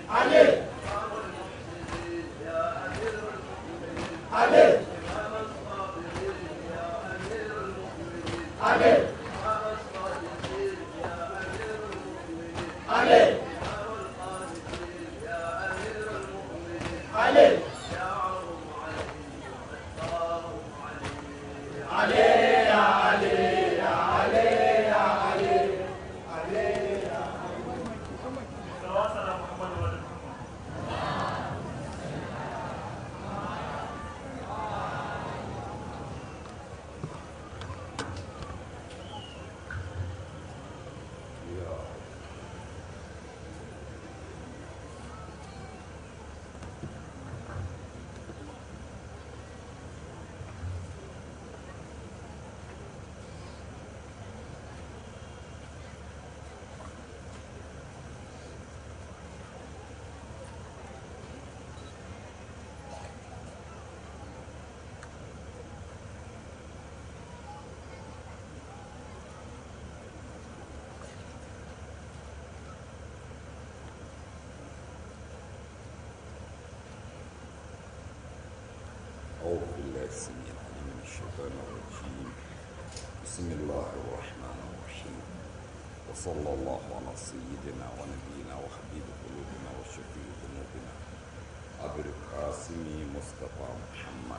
أعوذ بالله السميع العليم من الشيطان الرجيم بسم الله الرحمن الرحيم وصلى الله على سيدنا ونبينا وحبيب قلوبنا وشفيع ذنوبنا أبي القاسم مصطفى محمد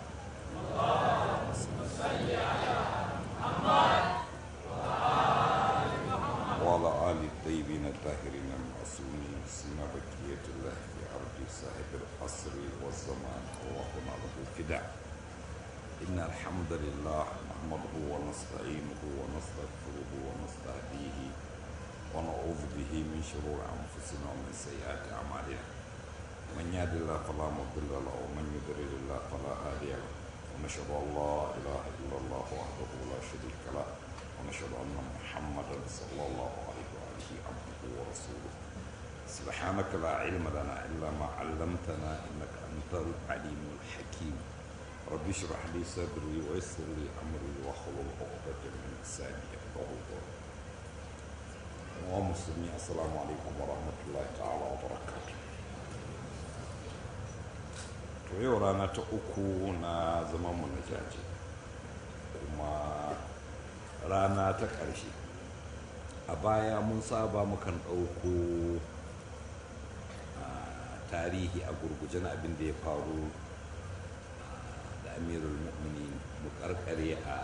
وعلى آل الطيبين الطاهرين المعصومين سما بقية الله في أرض صاحب العصر والزمان اللهم له الفداء إن الحمد لله نحمده ونستعينه ونستغفره ونستهديه ونعوذ به من شرور أنفسنا ومن سيئات أعمالنا من يهد الله فلا مضل له ومن يضلل الله فلا هادي له ونشهد أن لا إله إلا الله وحده لا شريك له ونشهد أن محمدا صلى الله عليه وآله عبده ورسوله سبحانك لا علم لنا إلا ما علمتنا إنك أنت العليم الحكيم رب اشرح لي صدري ويسر لي أمري واحلل عقدة من لساني يفقهوا قولي ومسلمين السلام عليكم ورحمة الله تعالى وبركاته to yau rana ta uku na zamanmu na jaji kuma rana ta ƙarshe a baya mun saba mukan ɗauko tarihi a gurguje na abin da ya faru da amirul mu'mini mu karkare a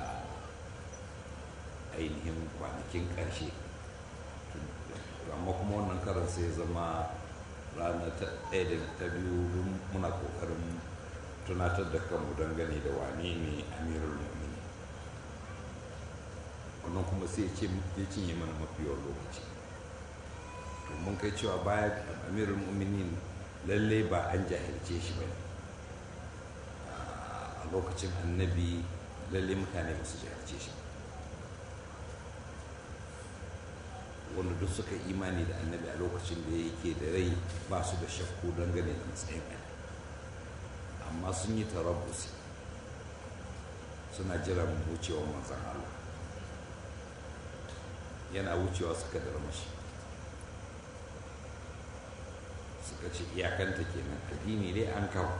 ainihin kwanakin ƙarshe amma kuma wannan karan sai zama rana ta ɗaya da ta biyu muna ƙoƙarin tunatar da kanmu dangane da wane ne amirul mu'mini wannan kuma sai ya cinye mana mafiyar lokaci to mun kai cewa baya amirul mu'minin lalle ba an jahilce shi ba a lokacin annabi lalle mutane ba su jahilce shi wanda duk suka imani da annabi a lokacin da yake da rai ba su da shakku dangane da matsayin amma sun yi tarabbusi suna jiran wucewar manzan Allah yana wucewa suka darmashi suka ce iyakanta kenan addini dai an kawo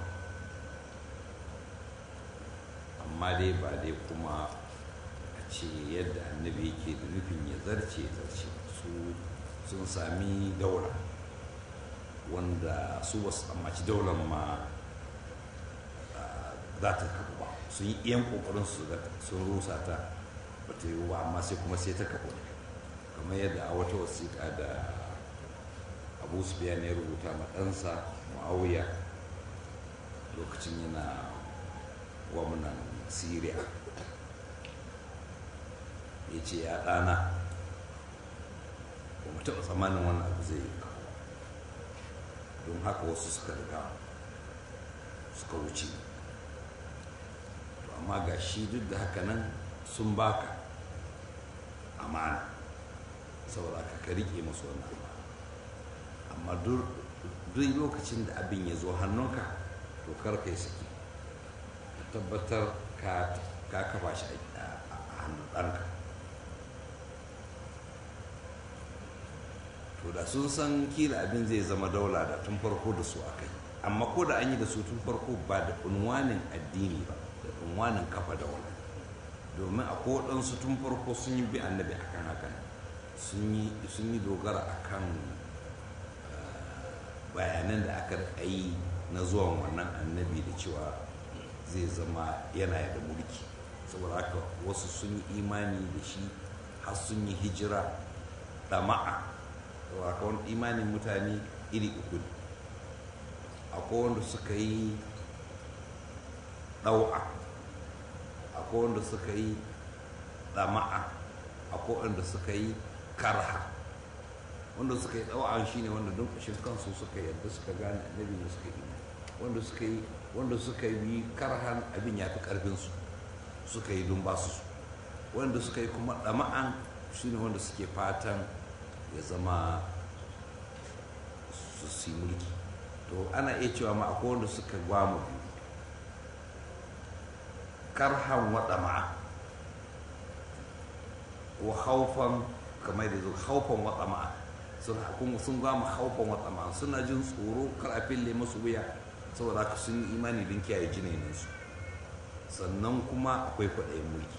amma dai ba dai kuma a ce yadda annabi yake da nufin ya zarce zarce su sun sami daula wanda su wasu tsammaci daular ma za ta kafu ba sun yi iyan kokarin su sun rusa ta ba ta yi ba amma sai kuma sai ta kafu kamar yadda a wata wasiƙa da abu su ya rubuta ma ɗansa ma'auya lokacin yana gwamnan syria ya ce ya ɗana ba mu taɓa tsammanin wannan abu zai yi don haka wasu suka riga suka wuce to amma ga shi duk da haka nan sun baka amana saboda ka ka riƙe masu wannan amana amma duk lokacin da abin ya zo hannunka to kar ka yi saki ka tabbatar ka kafa shi a hannun ɗanka to da sun san kila abin zai zama daula da tun farko da su aka yi amma ko da an yi da su tun farko ba da unwanin addini ba da unwanin kafa daula domin a waɗansu tun farko sun yi bi annabi akan hakan sun yi dogara akan bayanan da aka yi na zuwan wannan annabi da cewa zai zama yana da mulki saboda haka wasu sun yi imani da shi har sun yi hijira ɗama'a saboda haka wani imanin mutane iri uku ne akwai wanda suka yi ɗau'a akwai wanda suka yi ɗama'a akwai wanda suka yi karha wanda suka yi ɗau'a shine wanda don ƙashin kansu suka yadda suka gane annabi ne suka yi wanda suka yi wanda suka yi karhan abin ya fi ƙarfinsu suka yi don ba su wanda suka yi kuma ɗama'an shine wanda suke fatan ya zama su si mulki to ana iya cewa ma akwai wanda suka gwamu biyu karhan wa ɗama'a wa haufan kamar da zo haufan wa ɗama'a sun gama haufan wa ɗama'a suna jin tsoro kar a fille masu wuya saboda haka sun yi imani don kiyaye jinaninsu sannan kuma akwai kwaɗayin mulki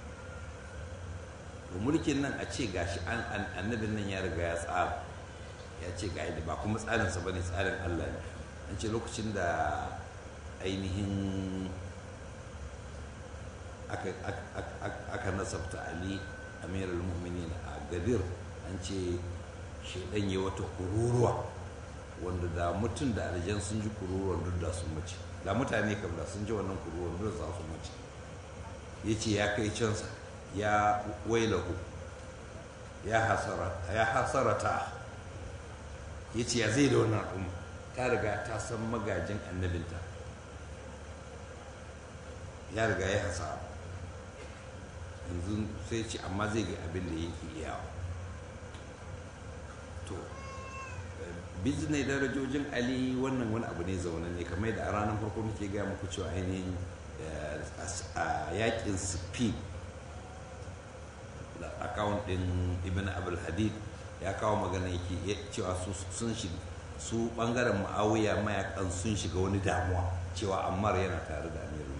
to mulkin nan a ce gashi annabin nan ya riga ya tsara ya ce ga yadda ba kuma tsarinsa ba ne tsarin allah ne an ce lokacin da ainihin aka nasabta ali amirul mu'minin a gadir an ce shaidan ya wata kururuwa wanda da mutum da aljan sun ji kururuwan duk da sun mace da mutane kam da sun ji wannan kururuwan duk da su mace ya ce ya kai cansa ya wailahu ya hasarata ya ce ya zai da wannan al'umma ta riga ta san magajin annabinta ya riga ya hasara yanzu sai ce amma zai ga abin da yake iyawa to bizinai darajojin ali wannan wani abu ne zaune ne kamar da a ranar farko muke gaya muku cewa ainihin a yakin speed da akawun din ibn abul hadid ya kawo magana yake cewa sun shiga su bangaren ma'awiya mayakan sun shiga wani damuwa cewa ammar yana tare da amirul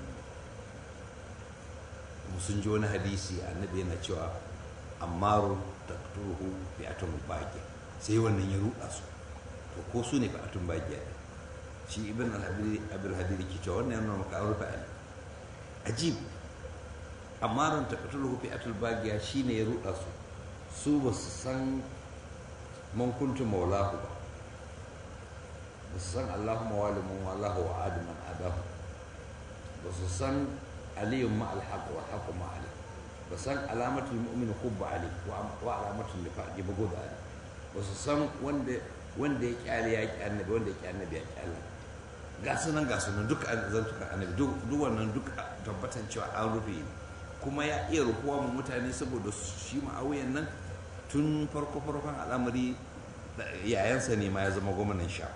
sun ji wani hadisi annabi yana cewa ammaru taqtuluhu bi atum baqi sai wannan ya ruɗa su to ko su ne fa'atun bagiya shi ibn al-abdul hadir ke cewa wannan yana maka an rufe ali ajib amma ran taqtuluhu fi atul bagiya shine ya ruɗa su su ba su san man kuntu maulahu ba ba su san allahumma walimun wallahu wa adaman adahu ba su san aliyun ma alhaq wa haqu ma ali ba san alamatul mu'min hubba ali wa alamatul nifaq ba goda ali ba su san wanda wanda ya kyale ya ki annabi wanda ya ki annabi ya kyale ga sunan ga sunan duk zantukan annabi duk wannan duk tabbatan cewa an rufe kuma ya iya rukuwa mu mutane saboda shi ma'auyan nan tun farko farkon al'amari yayansa ne ma ya zama gwamnan sha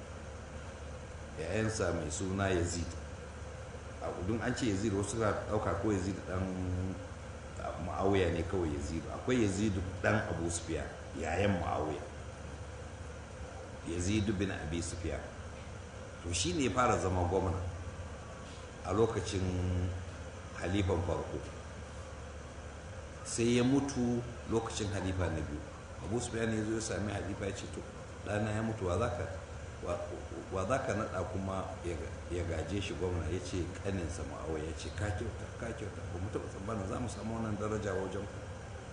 yayansa mai suna yazid a kudin an ce yazid wasu ka dauka ko yazid dan ma'auya ne kawai yazid akwai yazid dan abu sufiya yayan ma'auya yazid bin abi sufiya to shi ne fara zama gwamna a lokacin halifan farko sai ya mutu lokacin halifa na biyu abu sufiya ne zo ya sami halifa ya ce to ɗana ya mutu wa za ka naɗa kuma ya gaje shi gwamna ya ce ƙaninsa ma'awa ya ce ka kyauta ka kyauta ba mu taɓa tsammanin za mu samu wannan daraja wajen ku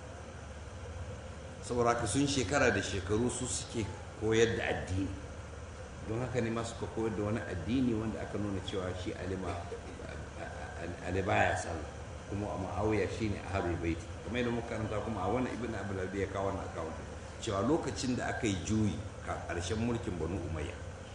saboda haka sun shekara da shekaru su suke koyar da addini don haka ne masu koyar da wani addini wanda aka nuna cewa shi alima ali baya sallah kuma a ma'awiya shi ne a harbi baiti kamar yadda muka karanta kuma a wani ibn abdul ya kawo wannan akawun cewa lokacin da aka yi juyi ka ƙarshen mulkin banu umayya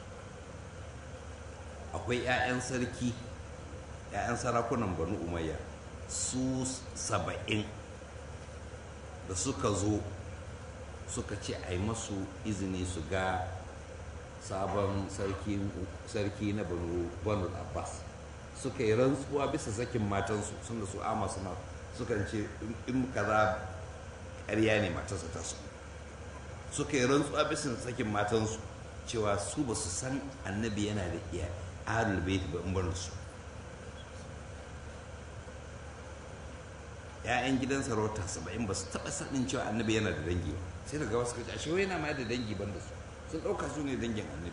akwai 'ya'yan sarki 'ya'yan sarakunan banu umayya su saba'in da suka zo suka ce a yi masu izini su ga sabon sarki na banu abbas suka yi rantsuwa bisa sakin matansu sun da su ama suna suka ce in kaza ƙarya ne matarsa ta su suka yi rantsuwa bisan sakin matansu cewa su ba su san annabi yana da iya ahlul bait ba in bar su ‘ya'yan gidan sarauta saba'in ba su taɓa sanin cewa annabi yana da dangi ba sai daga wasu kaci ashe yana ma da dangi ban da su sun ɗauka su ne dangin annabi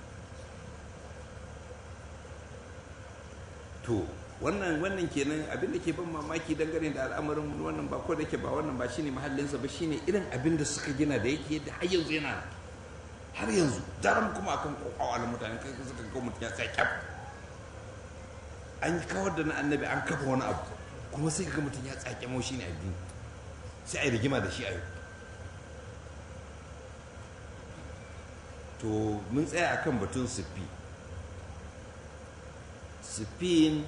to wannan wannan kenan abin da ke ban mamaki dangane da al'amarin wannan ba ko da ke ba wannan ba shine mahallinsa ba shine irin abin da suka gina da yake yadda har yanzu yana har yanzu daram kuma akan kokawa da mutane kai suka ga mutum ya tsaya kyaf an yi kawar da na annabi an kafa wani abu kuma sai ga mutum ya tsake mau shi ne addini sai a yi rigima da shi a yau to mun tsaya akan batun siffi siffin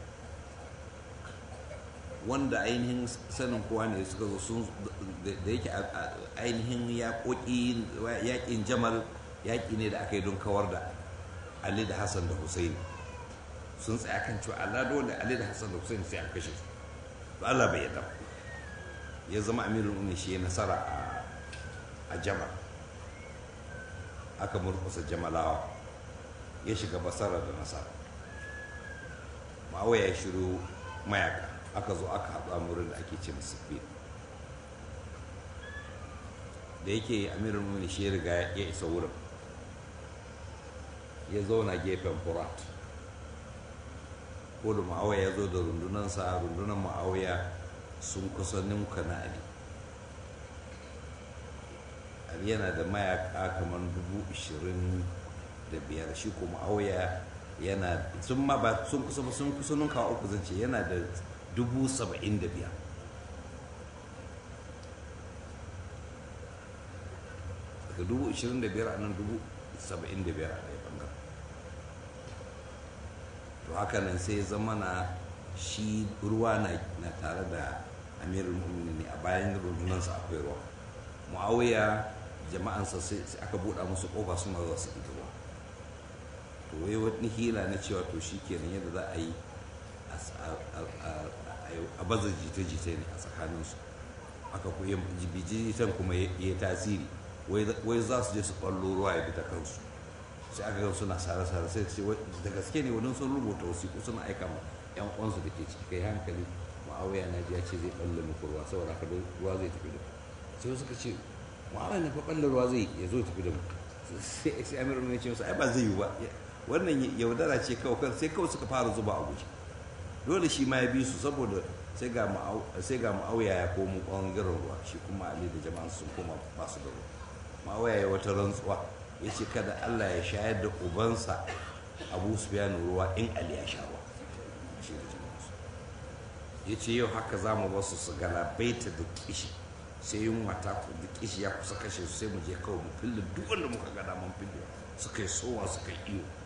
wanda ainihin sanin kowa ne suka zo sun da yake ainihin yaƙin jamal yaƙi ne da aka yi don kawar da ali da hassan da husaini sun tsaya kan cewa allah dole ali da hassan da husaini sai an kashe su to Allah bai yadda ya zama amirul mu'minin shi ya nasara a jamal aka murkusa jamalawa ya shiga basara da nasara ma'awa ya shiru mayaka aka zo aka haɗu a wurin da ake ce masu da yake amirul mu'minin shi ya riga ya isa wurin ya zauna gefen furat ko da ma'auya ya zo da rundunansa rundunan ma'auya sun kusa ninka na ali ali yana da mayaka kamar dubu ishirin da biyar shi ko ma'auya yana sun ma ba sun kusa sun kusa ninka uku zance yana da dubu saba'in da biyar daga dubu ishirin da biyar a nan dubu saba'in da biyar a ɗaya ɓangaren to haka nan sai zama na shi ruwa na tare da amirul mu'minin a bayan rundunansa akwai ruwa muawiya jama'ansa sai aka buɗa musu ƙofa suna zuwa su ɗiga ruwa to wai wani hila na cewa to shi kenan yadda za a yi a baza jita-jita ne a tsakaninsu aka kuyi jibijitan kuma ya tasiri wai za su je su ɓallo ruwa ya bi ta kansu sai aka ga suna sare-sare sai ce da gaske ne wani sun rubuta wasiƙu suna aika ma yan uwansu da ke ciki kai hankali ma'awiya na ji ya ce zai ɓalle muku ruwa saboda haka ruwa zai tafi da sai wasu ka ce ma'awiya na fa ɓalle ruwa zai ya zo tafi da mu sai sai amir ne ce musu ai ba zai yi ba wannan yaudara ce kawai sai kawai suka fara zuba a guje dole shi ma ya bi su saboda sai ga ma'awiya ya komo ɓangaren ruwa shi kuma ali da jama'an sun koma ba su da ruwa ma'awiya ya wata rantsuwa ya ce kada allah ya shayar da ubansa abu su biya ruwa in ali ya sha ruwa ya ce yau haka za mu basu su galabaita da kishi sai yunwa ta da kishi ya kusa kashe su sai mu je kawai mu fille duk wanda muka gada mun fille suka yi sowa suka yi iyo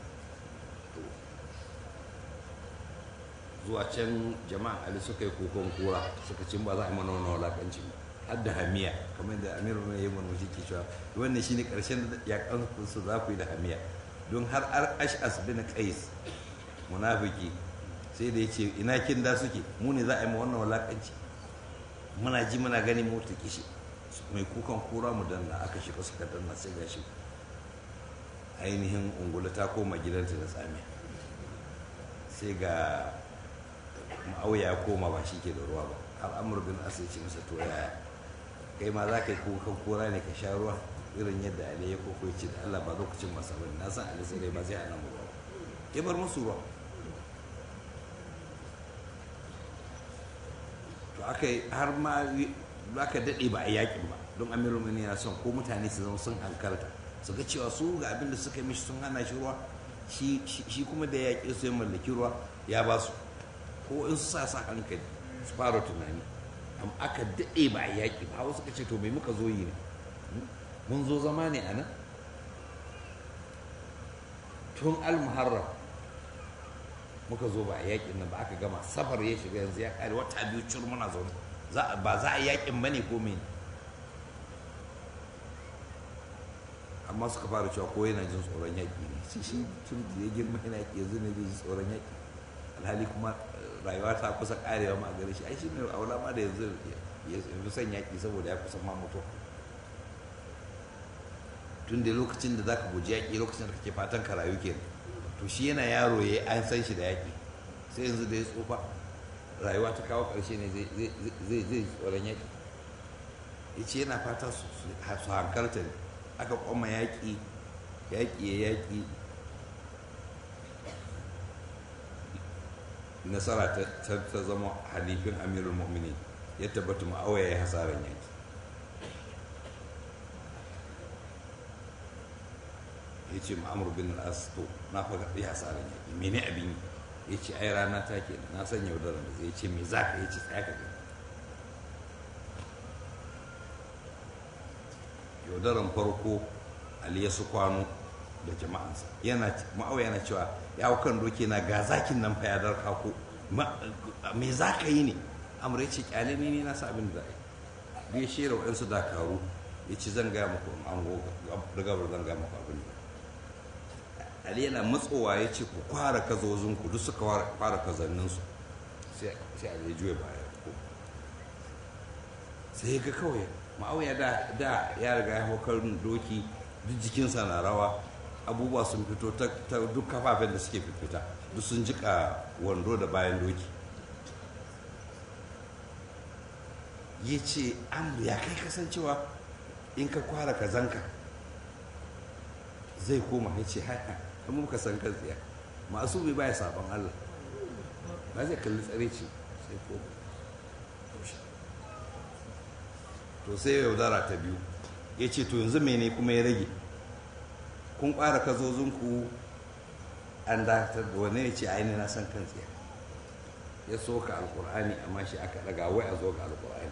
zuwa can jama'an ali suka yi kokon kura suka ce ba za a yi mana wani wulakanci har da hamiya kamar da amiru ne ya mana shi ke cewa wannan shine karshen yakan su za ku yi da hamiya don har ash'as bin qais munafiki sai da ya ce ina kin da suke mu ne za a yi ma wannan wulakanci muna ji muna gani mu ta kishi mai kukan kura mu danna aka shiga suka danna sai gashi ainihin ungula ta koma gidanta da tsamiya sai ga ma'auya ya koma ba shi ke da ruwa ba al'amur bin asa ya ce masa to yaya kai ma za ka yi kukan kura ne ka sha ruwa irin yadda ali ya koko ce da allah ba lokacin masa bane na san ali sai dai ba zai hana mu ruwa ya bar musu ruwa to aka yi har ma aka daɗe ba a yakin ba don amirul mini yana son ko mutane su zama sun hankalta su ga cewa su ga abin da suka mishi sun hana shi ruwa shi kuma da yaƙi su ya mallaki ruwa ya ba su ko in su sa sa hankali su fara tunani amma aka daɗe ba a yaƙi ba wasu ka ce to mai muka zo yi ne mun zo zama ne a nan tun almuharram muka zo ba a yaƙin nan ba aka gama safar ya shiga yanzu ya ƙare wata biyu cur muna zaune ba za a yaƙin ba ne ko mene amma suka fara cewa ko yana jin tsoron yaƙi ne shi shi tun da ya girma yana yaƙi yanzu ne zai ji tsoron yaƙi alhali kuma rayuwa ta kusa karewa ma gare shi ai shi ne aula ma da yanzu ya fi son yaƙi saboda ya kusa ma mutu tun da lokacin da zaka guji yaƙi lokacin da kake fatan ka rayu kenan to shi yana yaro ya an san shi da yaƙi sai yanzu da ya tsufa rayuwa ta kawo ƙarshe ne zai zai tsoron yaƙi ya ce yana fata su hankalta ne aka kwamma yaƙi yaƙi ya yaƙi nasara ta zama halifin amirul mu'mini ya tabbata ma'awa ya yi hasarar yaƙi ya ce ma'amur bin al'as to na faga ya hasarar yaƙi mene abin yi ya ce ai rana ta ke na san yaudarar da zai ce me za ka ya ce tsaya ka gani yaudaran farko ali ya su kwano da jama'ansa yana ma'awa yana cewa ya hau kan doki na ga zakin nan fa ya darka ko me za ka yi ne amur ya ce kyale ne na sa abin da yi ya shera waɗansu dakaru ya ci zan gaya muku an da gabar zan gaya muku abin da ali yana matsowa ya ce ku kwara kazozinku duk suka kwara kazanninsu sai ali ya juya baya sai ya ga kawai ma'auya da da ya riga ya hau kan doki duk jikinsa na rawa abubuwa sun fito ta duk kafafen da suke fita duk sun jika wando da bayan doki ya ce amur ya kai kasancewa in ka kwara kazanka zai koma ya ce haka amma muka san kan tsiya masu bai baya sabon allah ba zai kalli tsare ce sai koma to sai yaudara ta biyu ya ce to yanzu mene kuma ya rage kun ƙwara kazozinku an dakatar da wani ya ce aini na san kan tsiya ya soka alkur'ani amma shi aka daga wai a zo ga alkur'ani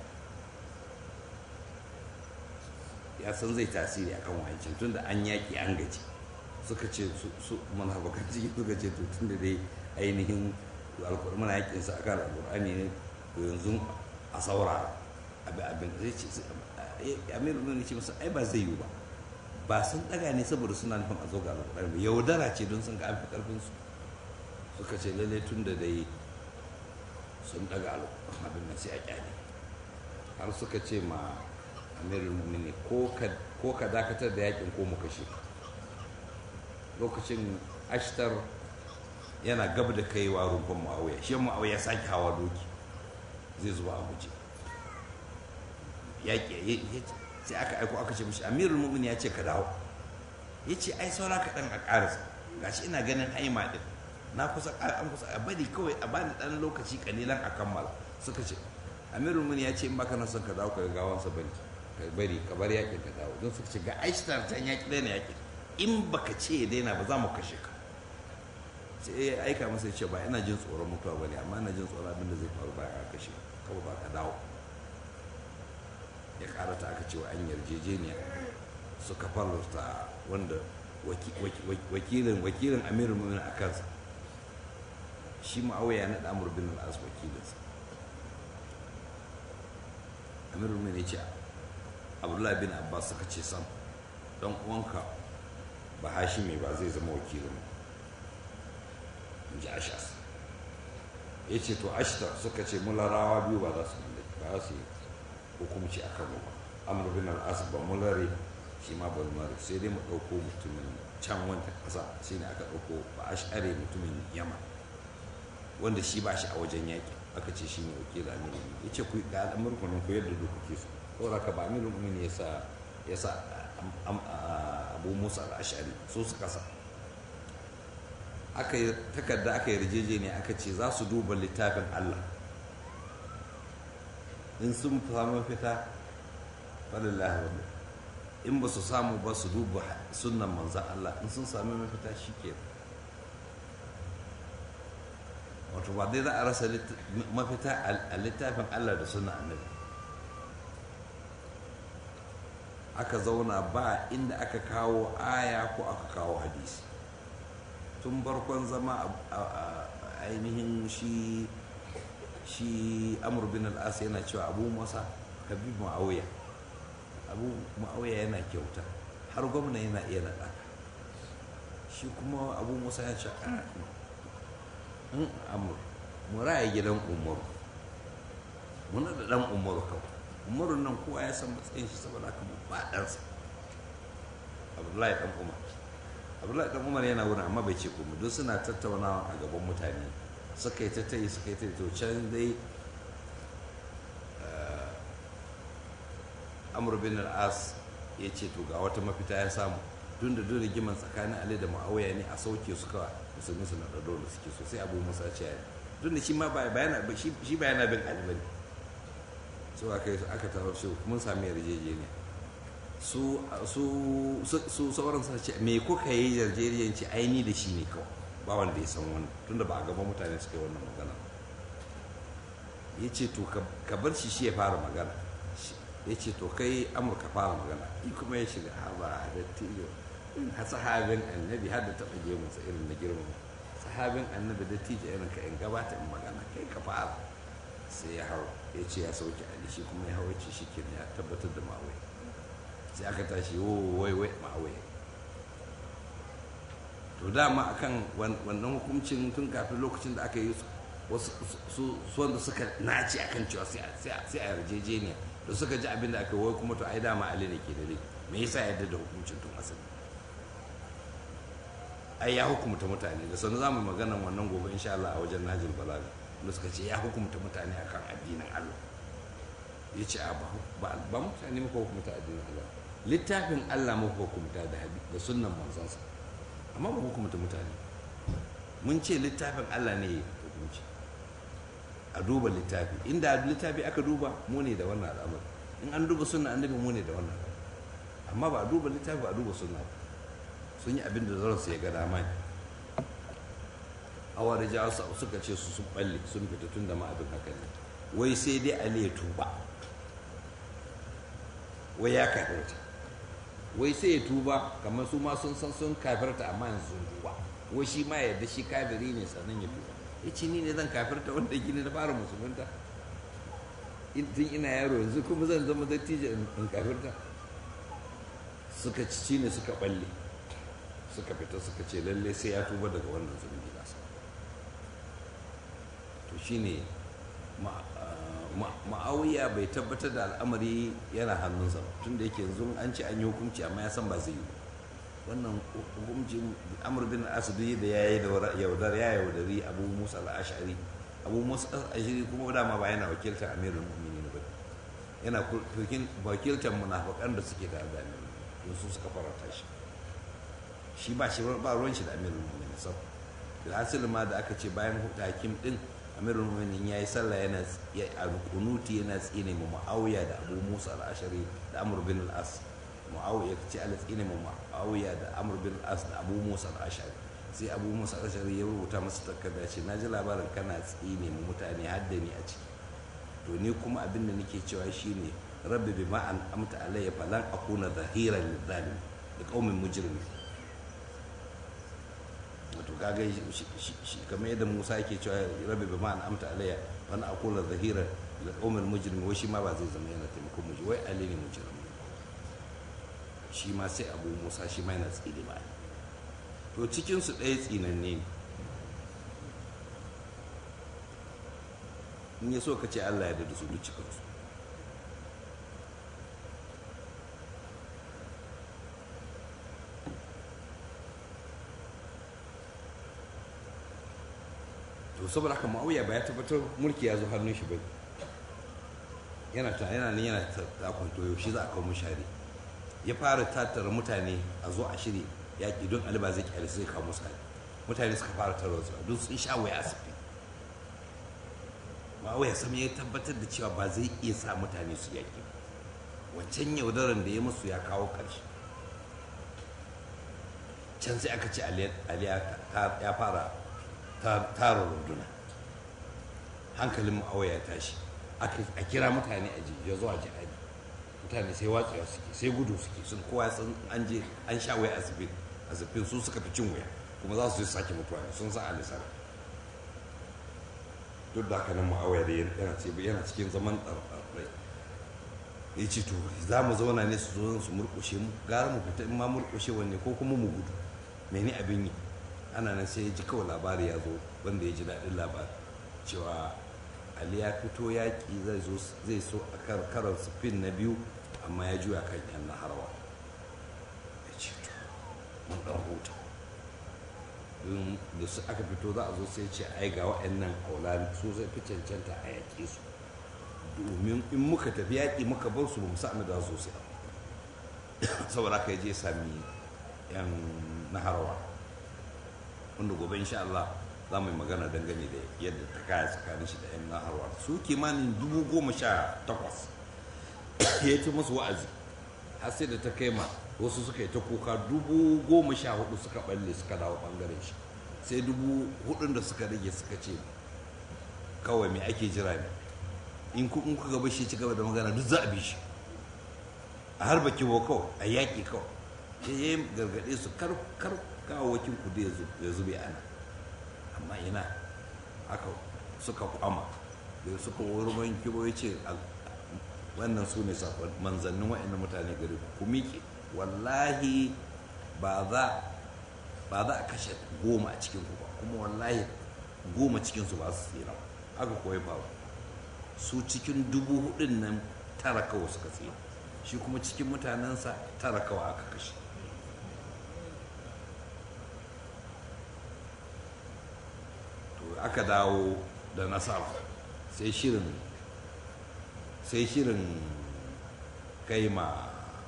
ya san zai tasiri akan wancan tunda an yaƙi an gaji suka ce su munafakan ciki suka ce to tunda dai ainihin alkur'ani muna yaƙin sa akan alkur'ani ne to yanzu a saurara abin abin zai ce amiru ne ce masa ai ba zai yiwu ba ba sun daga ne saboda suna nufin a zo ga alƙur'ani ba yaudara ce don sun ga an fi karfin su suka ce lalle tun da dai sun daga alƙur'ani abin nan sai a kyale har suka ce ma amirul mu'mini ko ka dakatar da yakin ko mu kashe lokacin ashtar yana gab da kaiwa rumfan ma'auya shi ma'auya sake hawa doki zai zuba a guje yaƙi sai aka aiko aka ce mishi amirul mu'min ya ce ka dawo ya ce ai saura kaɗan a ƙarasa gashi ina ganin haima ɗin na kusa an kusa a bari kawai a bani ɗan lokaci ƙalilan a kammala suka ce amirul mu'min ya ce in baka na son ka dawo ka ga gawansa bari ka bari ka bar yaƙin ka dawo don suka ce ga aishtar can yaƙi daina yaƙin in baka ce ya daina ba za mu kashe ka sai ya aika masa ya ce ba ina jin tsoron mutuwa ba ne amma ina jin tsoron abin da zai faru bayan a kashe kawai ba ka dawo ya karata aka cewa an yarjejeniya suka farauta wanda wakilin wakilin amirul mu'minin a kansa shi ma'auya na damar bin al'as wakilinsa amirul mu'minin ya ce abdullahi bin abbas suka ce sam don uwanka ba hashimi ba zai zama wakilin in ji ashas ya ce to ashtar suka ce mularawa biyu ba za su ba su yi hukumci a kano amur bin al'as ba mulare shi ma ban mare sai dai mu ɗauko mutumin can wanda ƙasa shi ne aka ɗauko ba a share mutumin yama wanda shi ba shi a wajen yaƙi aka ce shi ne wakil amiru ya ce ku ga al'amurku nan ku yadda duk kuke so ko raka ba amiru mumin ya sa ya sa abu musa al'ashari so su kasa aka yi takarda aka yi yarjejeniya aka ce za su duba littafin allah in sun samu fita falillahi wanda in ba su samu ba su duba sunan manzan Allah in sun sami mafita shi ke wato ba dai za a rasa mafita a littafin Allah da sunan annabi aka zauna ba inda aka kawo aya ko aka kawo hadisi tun barkon zama a ainihin shi shi amur bin al'as yana cewa abu masa habib ma'auya abu ma'auya yana kyauta har gwamna yana iya naɗa shi kuma abu musa ya ce in amur mu raya gidan umaru muna da ɗan umaru kawai umaru nan kowa ya san matsayin shi saboda haka mu ba ɗansa abdullahi dan umar abdullahi dan umar yana wurin amma bai ce komai don suna tattaunawa a gaban mutane suka yi ta tayi suka yi ta to can dai amur bin al'as ya ce to ga wata mafita ya samu tun da dole rigiman tsakanin ali da ma'auya ne a sauke su kawai musulmi su na da dole suke so sai abu musa ce ya tun da shi ma bayana shi bayana bin ali bane so aka yi aka tawo shi mun sami yarjejeniya su su su sauran sa ce me kuka yi yarjejeniya ce aini da shi ne kawai ba wanda ya san wannan tunda ba a gaban mutane suka yi wannan magana ya ce to ka bar shi shi ya fara magana ya ce to kai amurka fara magana yi kuma ya shiga haba da tiyo a sahabin annabi har da taɓa gemunsa irin na girma sahabin annabi da tijo irin ka in gabata in magana kai ka fara sai ya hau ya ce ya sauke ali shi kuma ya hau ya ce shi ke ya tabbatar da ma'awai sai aka tashi wai wai ma'awai to dama akan wannan hukuncin tun kafin lokacin da aka yi wasu su wanda suka naci akan cewa sai a yarjejeniya da suka ji abin da aka wai kuma to ai dama ali ne ke da rai me yasa yadda da hukuncin tun asali ai ya hukumta mutane da sanu zamu magana wannan gobe insha Allah a wajen Najil Balaga da suka ce ya hukumta mutane akan addinin Allah ya ce ba ba mutane muka hukumta addinin Allah littafin Allah muka hukumta da da sunnan manzansa amma ba hukumta mutane mun ce littafin Allah ne hukunci a duba littafi inda littafi aka duba mu ne da wannan al'amari in an duba sunna annabi mu ne da wannan amma ba a duba littafi ba a duba sunna ba sun yi abin da zaransu ya ga dama ne awar ja suka ce su sun balle sun fita tun da ma abin haka ne wai sai dai ali ya tuba wai ya kafirta wai sai ya tuba kamar su ma sun san sun kafirta amma yanzu sun tuba wai shi ma yadda shi kafiri ne sannan ya tuba ya ce ni ne zan kafirta wanda gini na fara musulunta tun ina yaro yanzu kuma zan zama dattijo in kafirta suka ci ne suka balle suka fita suka ce lalle sai ya tuba daga wannan zunubi nasa to shine ma'auya bai tabbatar da al'amari yana hannunsa tun da yake yanzu an ce an yi hukunci amma ya san ba zai yi wannan hukunci amur bin asidi da ya yi da yaudar ya yaudari abu musa al'ashari abu musa al'ashari kuma dama ba yana wakiltar amirul mu'minin ba yana wakiltar munafakan da suke da amirul su suka farata shi shi ba shi ba ruwan shi da amirul mu'minin sab da asali ma da aka ce bayan hakim din amirul mu'minin yayi sallah yana a kunuti yana tsine mu muawiya da abu musa al-ashari da amr bin al-as muawiya ce ala tsine mu muawiya da amr bin al-as da abu musa al-ashari sai abu musa al-ashari ya rubuta masa takarda ce na ji labarin kana tsine mu mutane har da ni a ciki to ni kuma abin da nake cewa shine rabbi bima an amta alayya falan akuna zahiran lizalim da qaumin mujrimin wato kaga shi kamar yadda Musa yake cewa rabbi bima an amta alayya fa na akula zahira da qaumin mujrim wai shi ma ba zai zama yana taimakon mujrim wai ali ne mujrim shi ma sai abu Musa shi ma yana tsine ba to cikin su ɗaya tsinanne ne in ya so ka ce Allah ya da su duk cikin su to saboda haka ma'auya ba ya tabbatar mulki ya zo hannun shi ba yana ta yana ne yana ta kwanto yaushe za a kawo mushari ya fara tattara mutane a zo a shirya yaƙi don ali ba zai kyale sai kawo musu hari mutane suka fara tara wasu don sun sha waya asibi ma'auya sam ya tabbatar da cewa ba zai iya sa mutane su yaƙi wancan yaudaran da ya musu ya kawo ƙarshe can sai aka ce ali ya fara tara runduna hankalin ma'awaya ya tashi a kira mutane a ji ya zuwa jihadi mutane sai watsewa suke sai gudu suke sun kowa sun an je an sha waya azubin azubin su suka fi cin waya kuma za su yi sake mutuwa sun sa alisar duk da haka nan ma'awaya da yana ce yana cikin zaman ɗarɗarɗai ya ce to za mu zauna ne su zo su murƙushe mu gara mu fita in ma murƙushe wanne ko kuma mu gudu mene abin yi ana nan sai ya ji kawai labari ya zo wanda ya ji daɗin labari cewa ali ya fito yaƙi zai zo zai so a karar sufin na biyu amma ya juya kan yan na harwa ya ce to mun ɗan huta don da su aka fito za a zo sai ce ai ga waɗannan aulani su zai fi cancanta a yaƙe su domin in muka tafi yaƙi muka bar su ba mu sa'ami da su sai saboda haka ya je sami yan naharwa wanda gobe insha Allah za mu yi magana dangane da yadda ta kaya tsakanin shi da yan naharwa su kimanin dubu goma sha takwas ya ci musu wa'azi har sai da ta kai ma wasu suka yi ta kuka dubu goma sha hudu suka balle suka dawo bangaren shi sai dubu hudun da suka rage suka ce kawai me ake jira ne in kuka gaba shi ci gaba da magana duk za a bi shi a harba kiwo kawai a yaƙi kawai ya yi gargaɗe su kar kawo wakin ku ya zube ana amma ina aka suka kwama da suka wurin kiwo ya ce wannan su ne manzannin wa'annan mutane gari ku miƙe wallahi ba za a kashe goma a cikin ku ba kuma wallahi goma cikinsu ba su tsira aka koyi faru su cikin dubu hudun nan tara kawai suka tsira shi kuma cikin mutanensa tara kawai aka kashe to aka dawo da nasara sai shirin sai shirin kai ma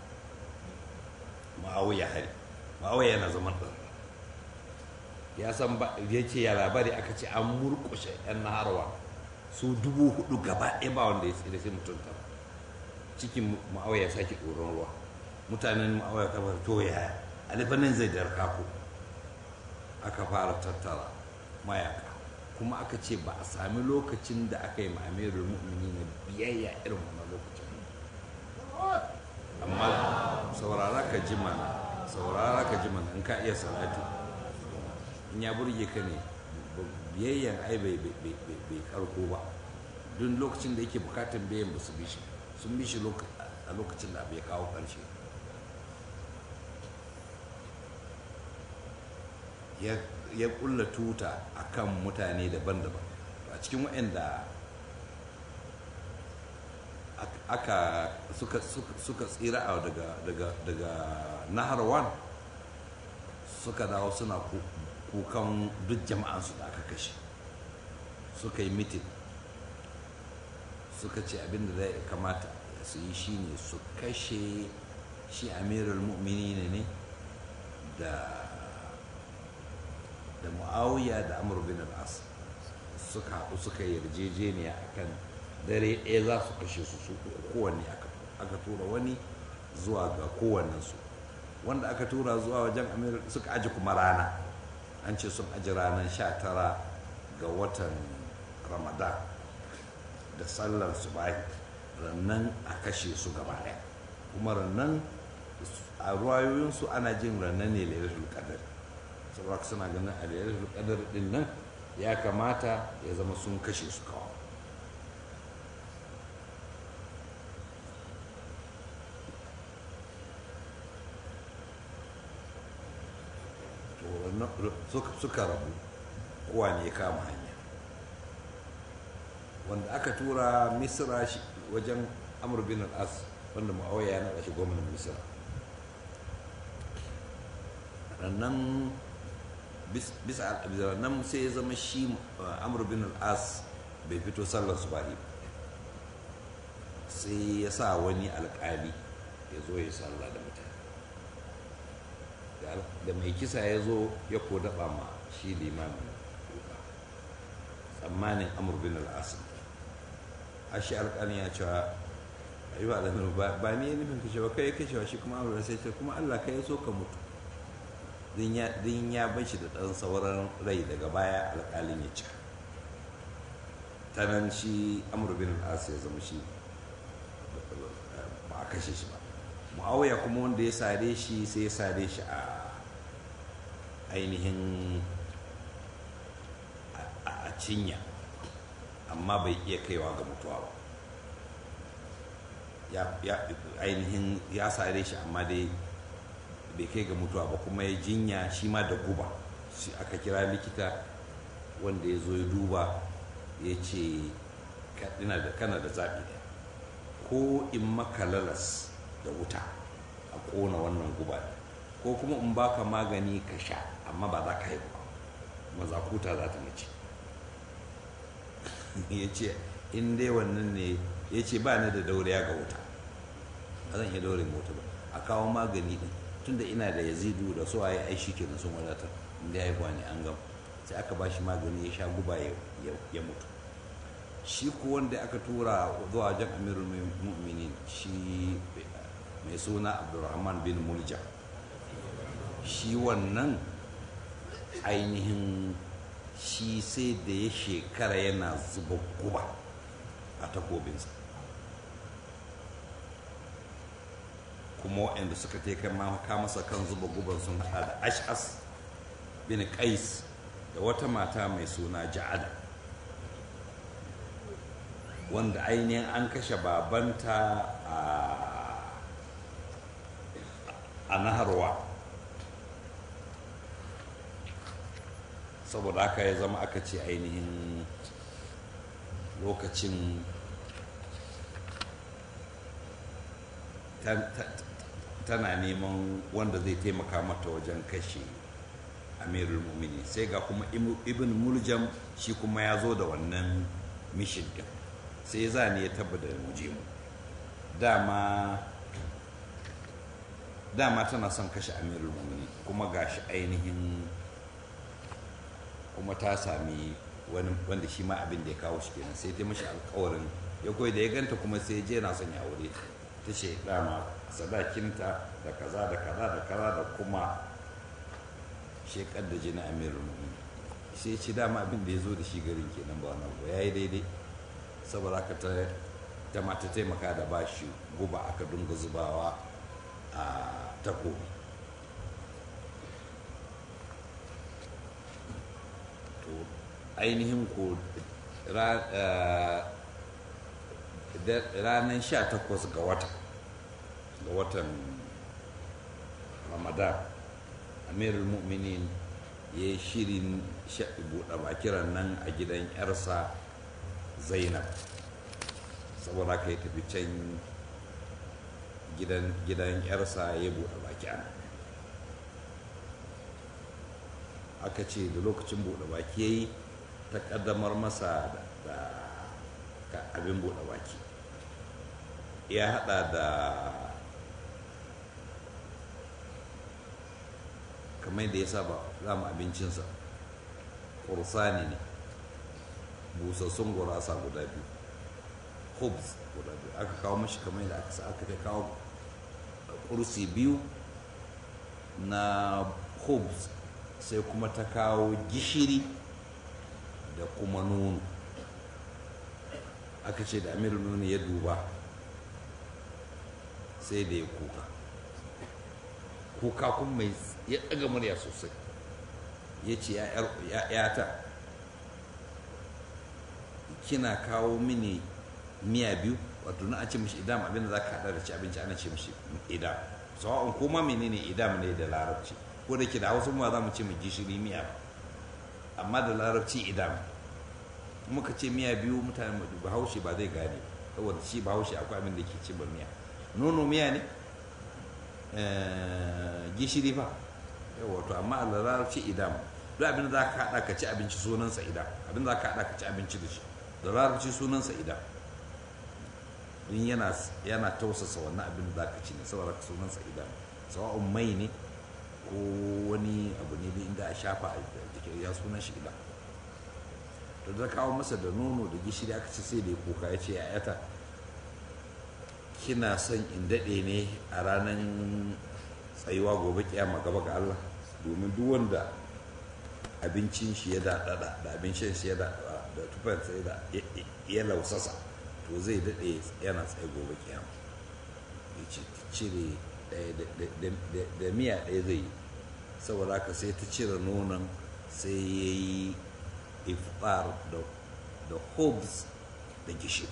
ma'auya hari ma'auya yana zaman ɗan ya san ba ya ce ya labari aka ce an murkushe yan naharwa su dubu hudu gaba ɗaya ba wanda ya tsira sai mutum tara cikin ma'auya ya sake ɗoron ruwa mutanen ma'auya kamar to ya alifanin zai darka ku aka fara tattara mayaka kuma aka ce ba a sami lokacin da aka yi ma'amirul mu'mini na biyayya irin wannan lokacin amma saurara ka ji mana saurara ka ji mana in ka iya salatu in ya burge ka ne biyayyan ai bai karko ba duk lokacin da yake bukatan biyan ba su bi shi sun bi shi a lokacin da abu ya kawo ƙarshe ya kulla tuta a kan mutane daban-daban a cikin waɗanda aka suka tsira daga naharwan suka dawo suna kukan duk jama'ansu da aka kashe suka yi mitin suka ce abinda zai kamata su yi shine su kashe shi amirul mu'mini ne da da mu'awiya da amur bin al'as suka haɗu suka yarjejeniya akan dare ɗaya za su kashe su su kowanne aka tura wani zuwa ga kowannensu wanda aka tura zuwa wajen amir suka aji kuma rana an ce sun aji ranar sha tara ga watan ramadan da sallar su bayi rannan a kashe su gaba ɗaya kuma rannan a ruwayoyinsu ana jin rannan ne lailatul qadar saboda suna ganin a lailatul qadar din nan ya kamata ya zama sun kashe su kawai suka rabu kowa ne ya kama hanya wanda aka tura misra wajen amur bin al'as wanda ma'auya ya naɗa shi gwamnan misra rannan bisa nan sai ya zama shi amur bin al'as bai fito sallar su ba'i sai ya sa wani alƙali ya zo ya sallah da mutane da mai kisa ya zo ya ko daɓa ma shi limamin duka tsammanin amur bin al'as a shi alƙalin ya cewa ayi ba lamar ba ni ya nufin kashewa kai kashewa shi kuma amur sai ce kuma allah kai so ka mutu din ya bar shi da ɗan sauran rai daga baya alƙalin ya cika ta nan shi amur bin al'as ya zama shi ba a kashe shi ba mu'awiya kuma wanda ya sare shi sai ya sare shi a ainihin a cinya amma bai iya kaiwa ga mutuwa ba ya ainihin ya sare shi amma dai bai kai ga mutuwa ba kuma ya jinya shi ma da guba shi aka kira likita wanda ya zo ya duba ya ce kana da zaɓi ɗaya ko in maka lalas da wuta a ƙona wannan guba ko kuma in baka magani ka sha amma ba za ka haihu ba mazakuta za ta mace ya ce in dai wannan ne ya ce ba ni da dauriya ga wuta ba zan iya daure mota ba a kawo magani din tunda ina da yazidu da su waye ai shike sun wadatar inda ya haihuwa ne an gama sai aka ba shi magani ya sha guba ya mutu shi ko wanda aka tura zuwa wajen amirul mu'minin shi mai suna abdurrahman bin mulja shi wannan ainihin shi sai da ya shekara yana zuba guba a takobinsa kuma waɗanda suka teka maka masa kan zuba guban sun haɗa da ash'as bin qais da wata mata mai suna ja'ada wanda ainihin an kashe babanta a naharwa saboda haka ya zama aka ce ainihin lokacin tana neman wanda zai taimaka mata wajen kashe amirul mumini sai ga kuma ibn muljam shi kuma ya zo da wannan mishin din sai ya zane ya tabbata da muje mu dama dama tana son kashe amirul mumini kuma gashi ainihin kuma ta sami wani wanda shi ma abin da ya kawo shi kenan sai ta mashi alkawarin ya koyi da ya ganta kuma sai je na son ya aure ta ce dama sadakinta da kaza da kaza da kaza da kuma shekar da jini amirul mu'minin sai ce dama abin da ya zo da shi garin kenan ba wani abu ya yi daidai saboda haka ta ta mata taimaka da ba shi guba aka dunga zubawa a takobi to ainihin ko ranar 18 ga wata ga watan ramadan amirul mu'minin ya yi shirin buɗe bakiran nan a gidan yarsa zainab saboda ka yi tafi can gidan yarsa ya buɗe baki ana aka ce da lokacin buɗe baki ya yi ta ƙaddamar masa da abin buɗe baki ya haɗa da kamar da ya saba za mu abincinsa ƙursani ne busassun gurasa guda biyu hubs guda biyu aka kawo mashi kamar yadda aka sa aka kawo kursi biyu na hubs sai kuma ta kawo gishiri da kuma nono aka ce da amir nono ya duba sai da ya kuka kuka kuma mai ya ɗaga murya sosai ya ce ya'yata kina kawo mini miya biyu wato na a ce mishi idam abinda za ka haɗa da ci abinci ana ce mishi idam sawa'un kuma menene idam ne da larabci ko da ke da hausa ma za mu ce mu gishiri miya ba amma da larabci idam muka ce miya biyu mutane bahaushe ba zai gane saboda shi bahaushe akwai abin da ke ce ba miya nono miya ne gishiri fa yawa to amma a larabci idam duk abin da za ka haɗa ka ci abinci sunansa idam abin da za ka haɗa ka ci abinci da shi da larabci sunansa idam don yana yana tausasa wannan abin da za ka ci ne saboda sunansa idam sawa'un mai ne ko wani abu ne inda a shafa a jikin ya sunan shi idam to da kawo masa da nono da gishiri aka ci sai da ya kuka ya ce yayata kina son in daɗe ne a ranar tsayuwa gobe kiyama gaba ga Allah domin duk wanda abincin shi ya daɗaɗa da abincin shi ya daɗaɗa da tufan sai da ya lausasa to zai daɗe yana tsaye gobe kiyama ya ce cire da miya ɗaya zai yi saboda haka sai ta cire nonon sai ya yi iftar da hobs da gishiri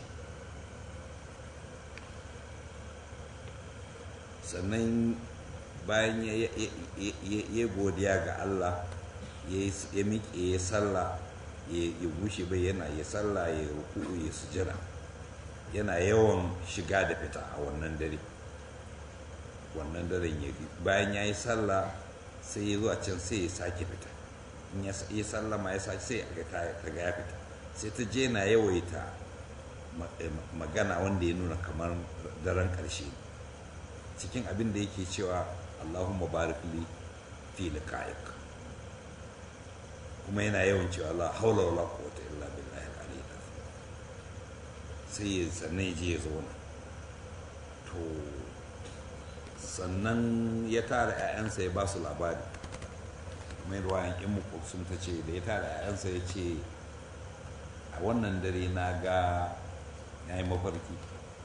sannan bayan ya godiya ga Allah ya miƙe ya sallah ya bushe bai yana ya sallah ya ruku'u ya sujada yana yawan shiga da fita a wannan dare wannan daren ya bayan ya yi sallah sai ya zuwa can sai ya sake fita in ya yi sallama ya sake sai ga ta ga ya fita sai ta je na yawaita magana wanda ya nuna kamar daren ƙarshe cikin abin da yake cewa allahumma barik li fi liqa'ik kuma yana yawan cewa la haula wala quwwata illa billahi al-aliyyil azim sai ya sannan ya je ya zauna to sannan ya tara 'ya'yansa ya ba su labari mai ruwayan in sun ta ce da ya tara 'ya'yansa ya ce a wannan dare na ga ya yi mafarki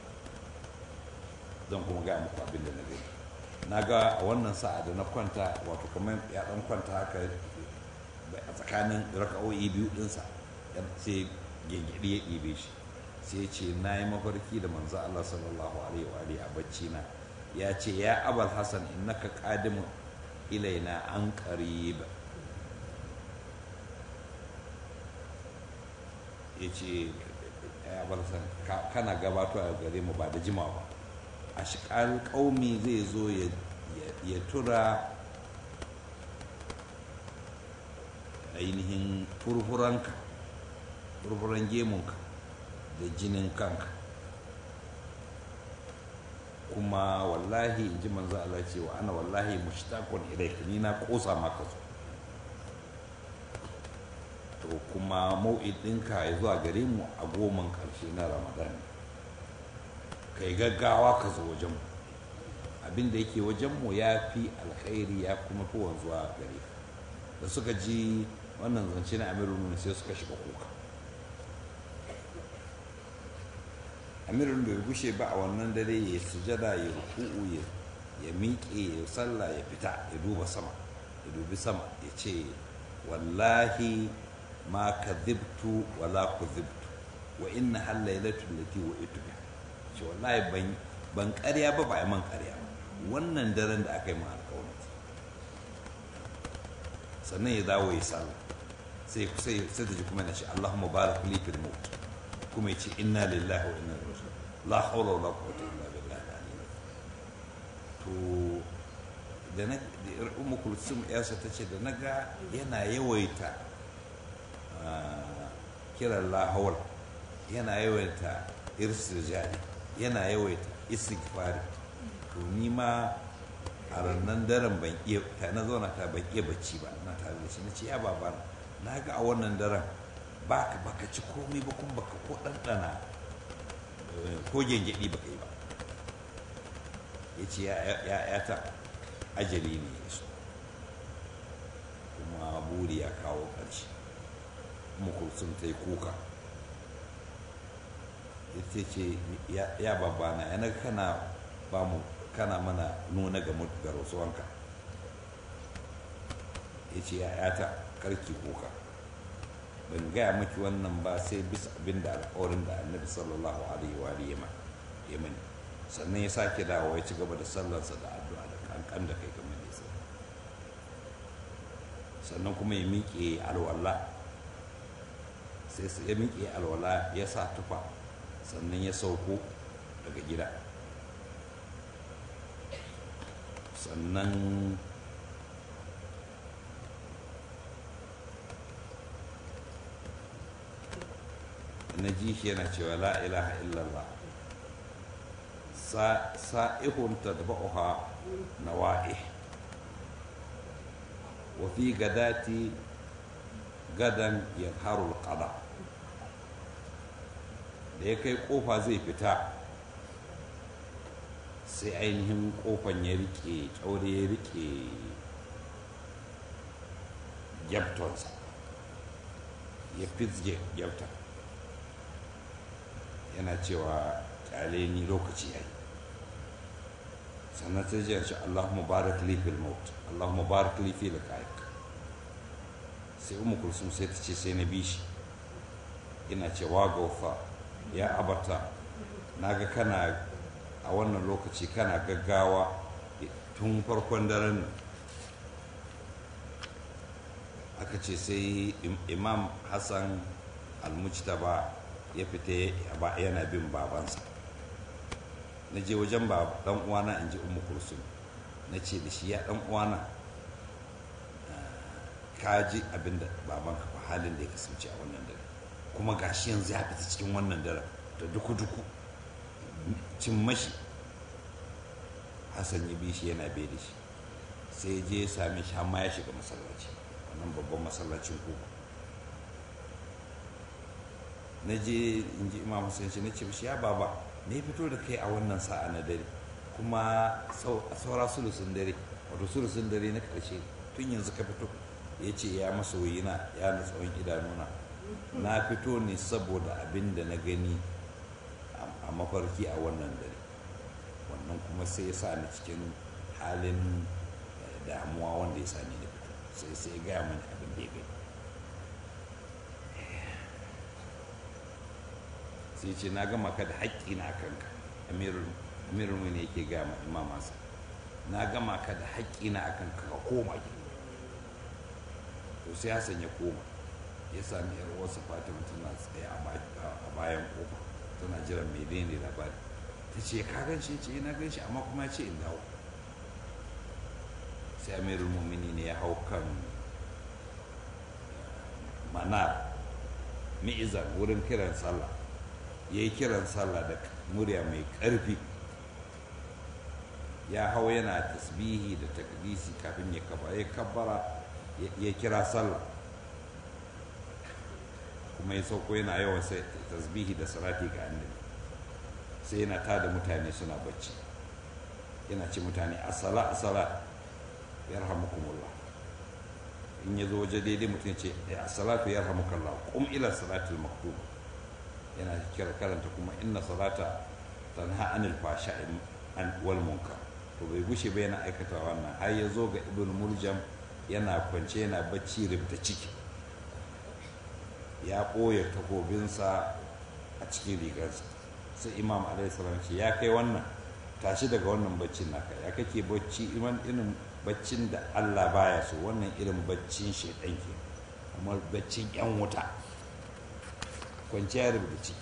zan kuma ga muku abin da na gani na ga a wannan sa'a da na kwanta wato kamar ya dan kwanta haka a tsakanin raka'o'i biyu dinsa sai gengedi ya ɗibe shi sai ce na yi mafarki da manzo Allah sallallahu alaihi wa alihi a bacci na ya ce ya abal hasan innaka qadimun ilaina an qarib ya ce ya abal hasan kana gabato a gare mu ba da jimawa a shiƙal ƙaumi zai zo ya tura ainihin furfuranka furfuran gemunka da jinin kanka kuma wallahi in ji manzo Allah ce wa ana wallahi mushtaqun ilayka ni na kosa maka zo to kuma mau'idinka ya zuwa gare mu a goman karshe na ramadan kai gaggawa ka zo wajen mu abin da yake wajen mu ya fi alkhairi ya kuma fi wanzuwa gare ka da suka ji wannan zance na amirul sai suka shiga kuka amirul bai gushe ba a wannan dare ya sujada ya ruku'u ya miƙe ya sallah ya fita ya duba sama ya dubi sama ya ce wallahi ma kadhibtu wala kudhibtu wa inna hal lailatul lati wa itbi ce wallahi ban ban ƙarya ba ba ai man ƙarya ba wannan daren da aka yi ma alƙawari sannan ya dawo ya sallah sai sai sai da ji kuma yana ce Allahumma barik li fil maut kuma ya ce inna lillahi wa inna ilaihi raji'un la hawla wala quwwata illa billahi al-aliyyil to da na ummu kulsum yarsa ta ce da na ga yana yawaita kiran la hawla yana yawaita irsijali yana yawaita istighfari to ni ma a rannan daren ban iya ta na zauna ta ban iya bacci ba na tare da shi na ce ya baba na ga a wannan daren baka baka ci komai ba kuma baka ko ɗanɗana ko gyangyaɗi baka yi ba ya ce ya ta ajali ne ya so kuma buri ya kawo ƙarshe kuma kulsun ta yi kuka ya ce ya babana yana kana ba mu kana mana nuna ga ga rasuwanka ya ce ya'yata karki kuka ban gaya maki wannan ba sai bisa abin da alkawarin da annabi sallallahu alaihi wa ya mani sannan ya sake dawo ya ci gaba da sallarsa da addu'a da kankan da kai kamar nesa sannan kuma ya miƙe alwala sai ya miƙe alwala ya sa tufa sannan ya sauko daga gida sannan na ji shi yana cewa la ilaha illallah sa'ihun tadba'uha nawa'i wa fi gadati gadan yadharul qada da ya kai kofa zai fita sai ainihin kofan ya rike kyaure ya rike gyabtonsa ya fizge gyabton yana cewa kyale ni lokaci ya yi sannan ta jiyar shi allahumma barak li fil maut allahumma barak li fil qaik sai umu kulsum sai ta ce sai na bi shi ina cewa gaufa ya abata naga kana a wannan lokaci kana gaggawa tun farkon daren nan aka ce sai imam hassan almujtaba ya fita yana bin babansa na je wajen dan uwana in ji umu kulsum na ce da shi ya ɗan uwana ka ji abin da babanka fa halin da ya kasance a wannan dare kuma gashi yanzu ya fita cikin wannan dare da duku-duku cin mashi hassan ya bi shi yana bai da shi sai ya je ya same shi amma ya shiga masallaci wannan babban masallacin koko na je in ji imam hussein shi na ce shi ya baba me fito da kai a wannan sa'a na dare kuma saura sulusun dare wato sulusun dare na karshe tun yanzu ka fito ya ce ya masoyina ya na tsawon idanuna na fito ne saboda abin da na gani a mafarki a wannan dare wannan kuma sai ya sa ni cikin halin damuwa wanda ya sa ni da fito sai sai ya gaya mani abin da ya gani sai ce na gama ka da haƙƙi na kanka amirul ne yake gaya ma imamansa na gama ka da haƙƙi na kanka ka koma gida to sai hassan ya koma ya sami yar uwarsa fatima tana tsaye a bayan kofa tana jiran mai daina labari ta ce ka gan shi ce na gan shi amma kuma ya ce in dawo sai amirul mumini ne ya hau kan manar mi'izan wurin kiran sallah ya yi kiran sallah da murya mai ƙarfi ya hau yana tasbihi da takdisi kafin ya kaba ya kabbara ya kira sallah kuma ya sauko yana yawan sai tasbihi da salati ga annabi sai yana tada mutane suna bacci yana ce mutane asala asala yarhamukumullah in ya zo waje daidai mutum ce as-salatu yarhamukallah qum ila salatil maktub yana kira karanta kuma inna salata tanha anil fashai wal munkar to bai gushe ba yana aikata wannan har ya zo ga ibn muljam yana kwance yana bacci ribta ciki ya ɓoye takobinsa a cikin rigarsa sai imam alaihissalam ce ya kai wannan tashi daga wannan baccin naka ya kake bacci iman irin baccin da allah baya so wannan irin baccin shaidan ke kuma baccin yan wuta kwanciya rubuta ciki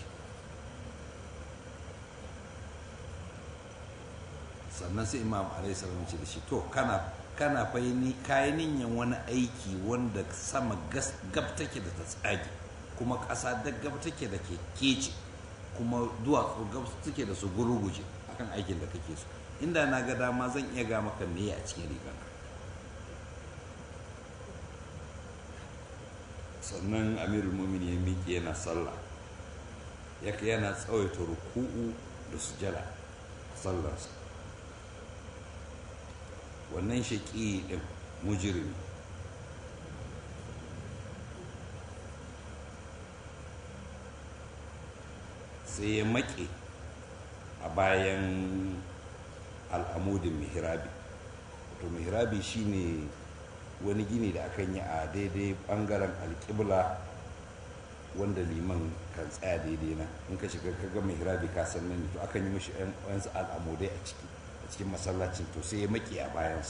sannan sai imam alaihissalam ce da shi to kana kana fahimni kayan niyan wani aiki wanda sama gab take da ta tsage kuma ƙasa da gab take da ke kece kuma duwatsu gab take da su guruguje akan aikin da kake so inda na ga dama zan iya ga maka meye a cikin rigar sannan amirul mumin ya miƙe yana sallah yaka yana tsawaita ruku'u da sujada sallarsa wannan shaƙi ɗin mujirmi sai ya maƙe a bayan al'amudin mihrabi to mihrabi shine wani gini da akan yi a daidai ɓangaren alƙibla wanda liman kan tsaya daidai na in ka shiga ka ga mihrabi ka san nan to akan yi mashi yansu al'amudai a ciki a cikin masallacin to sai ya maƙe a bayansa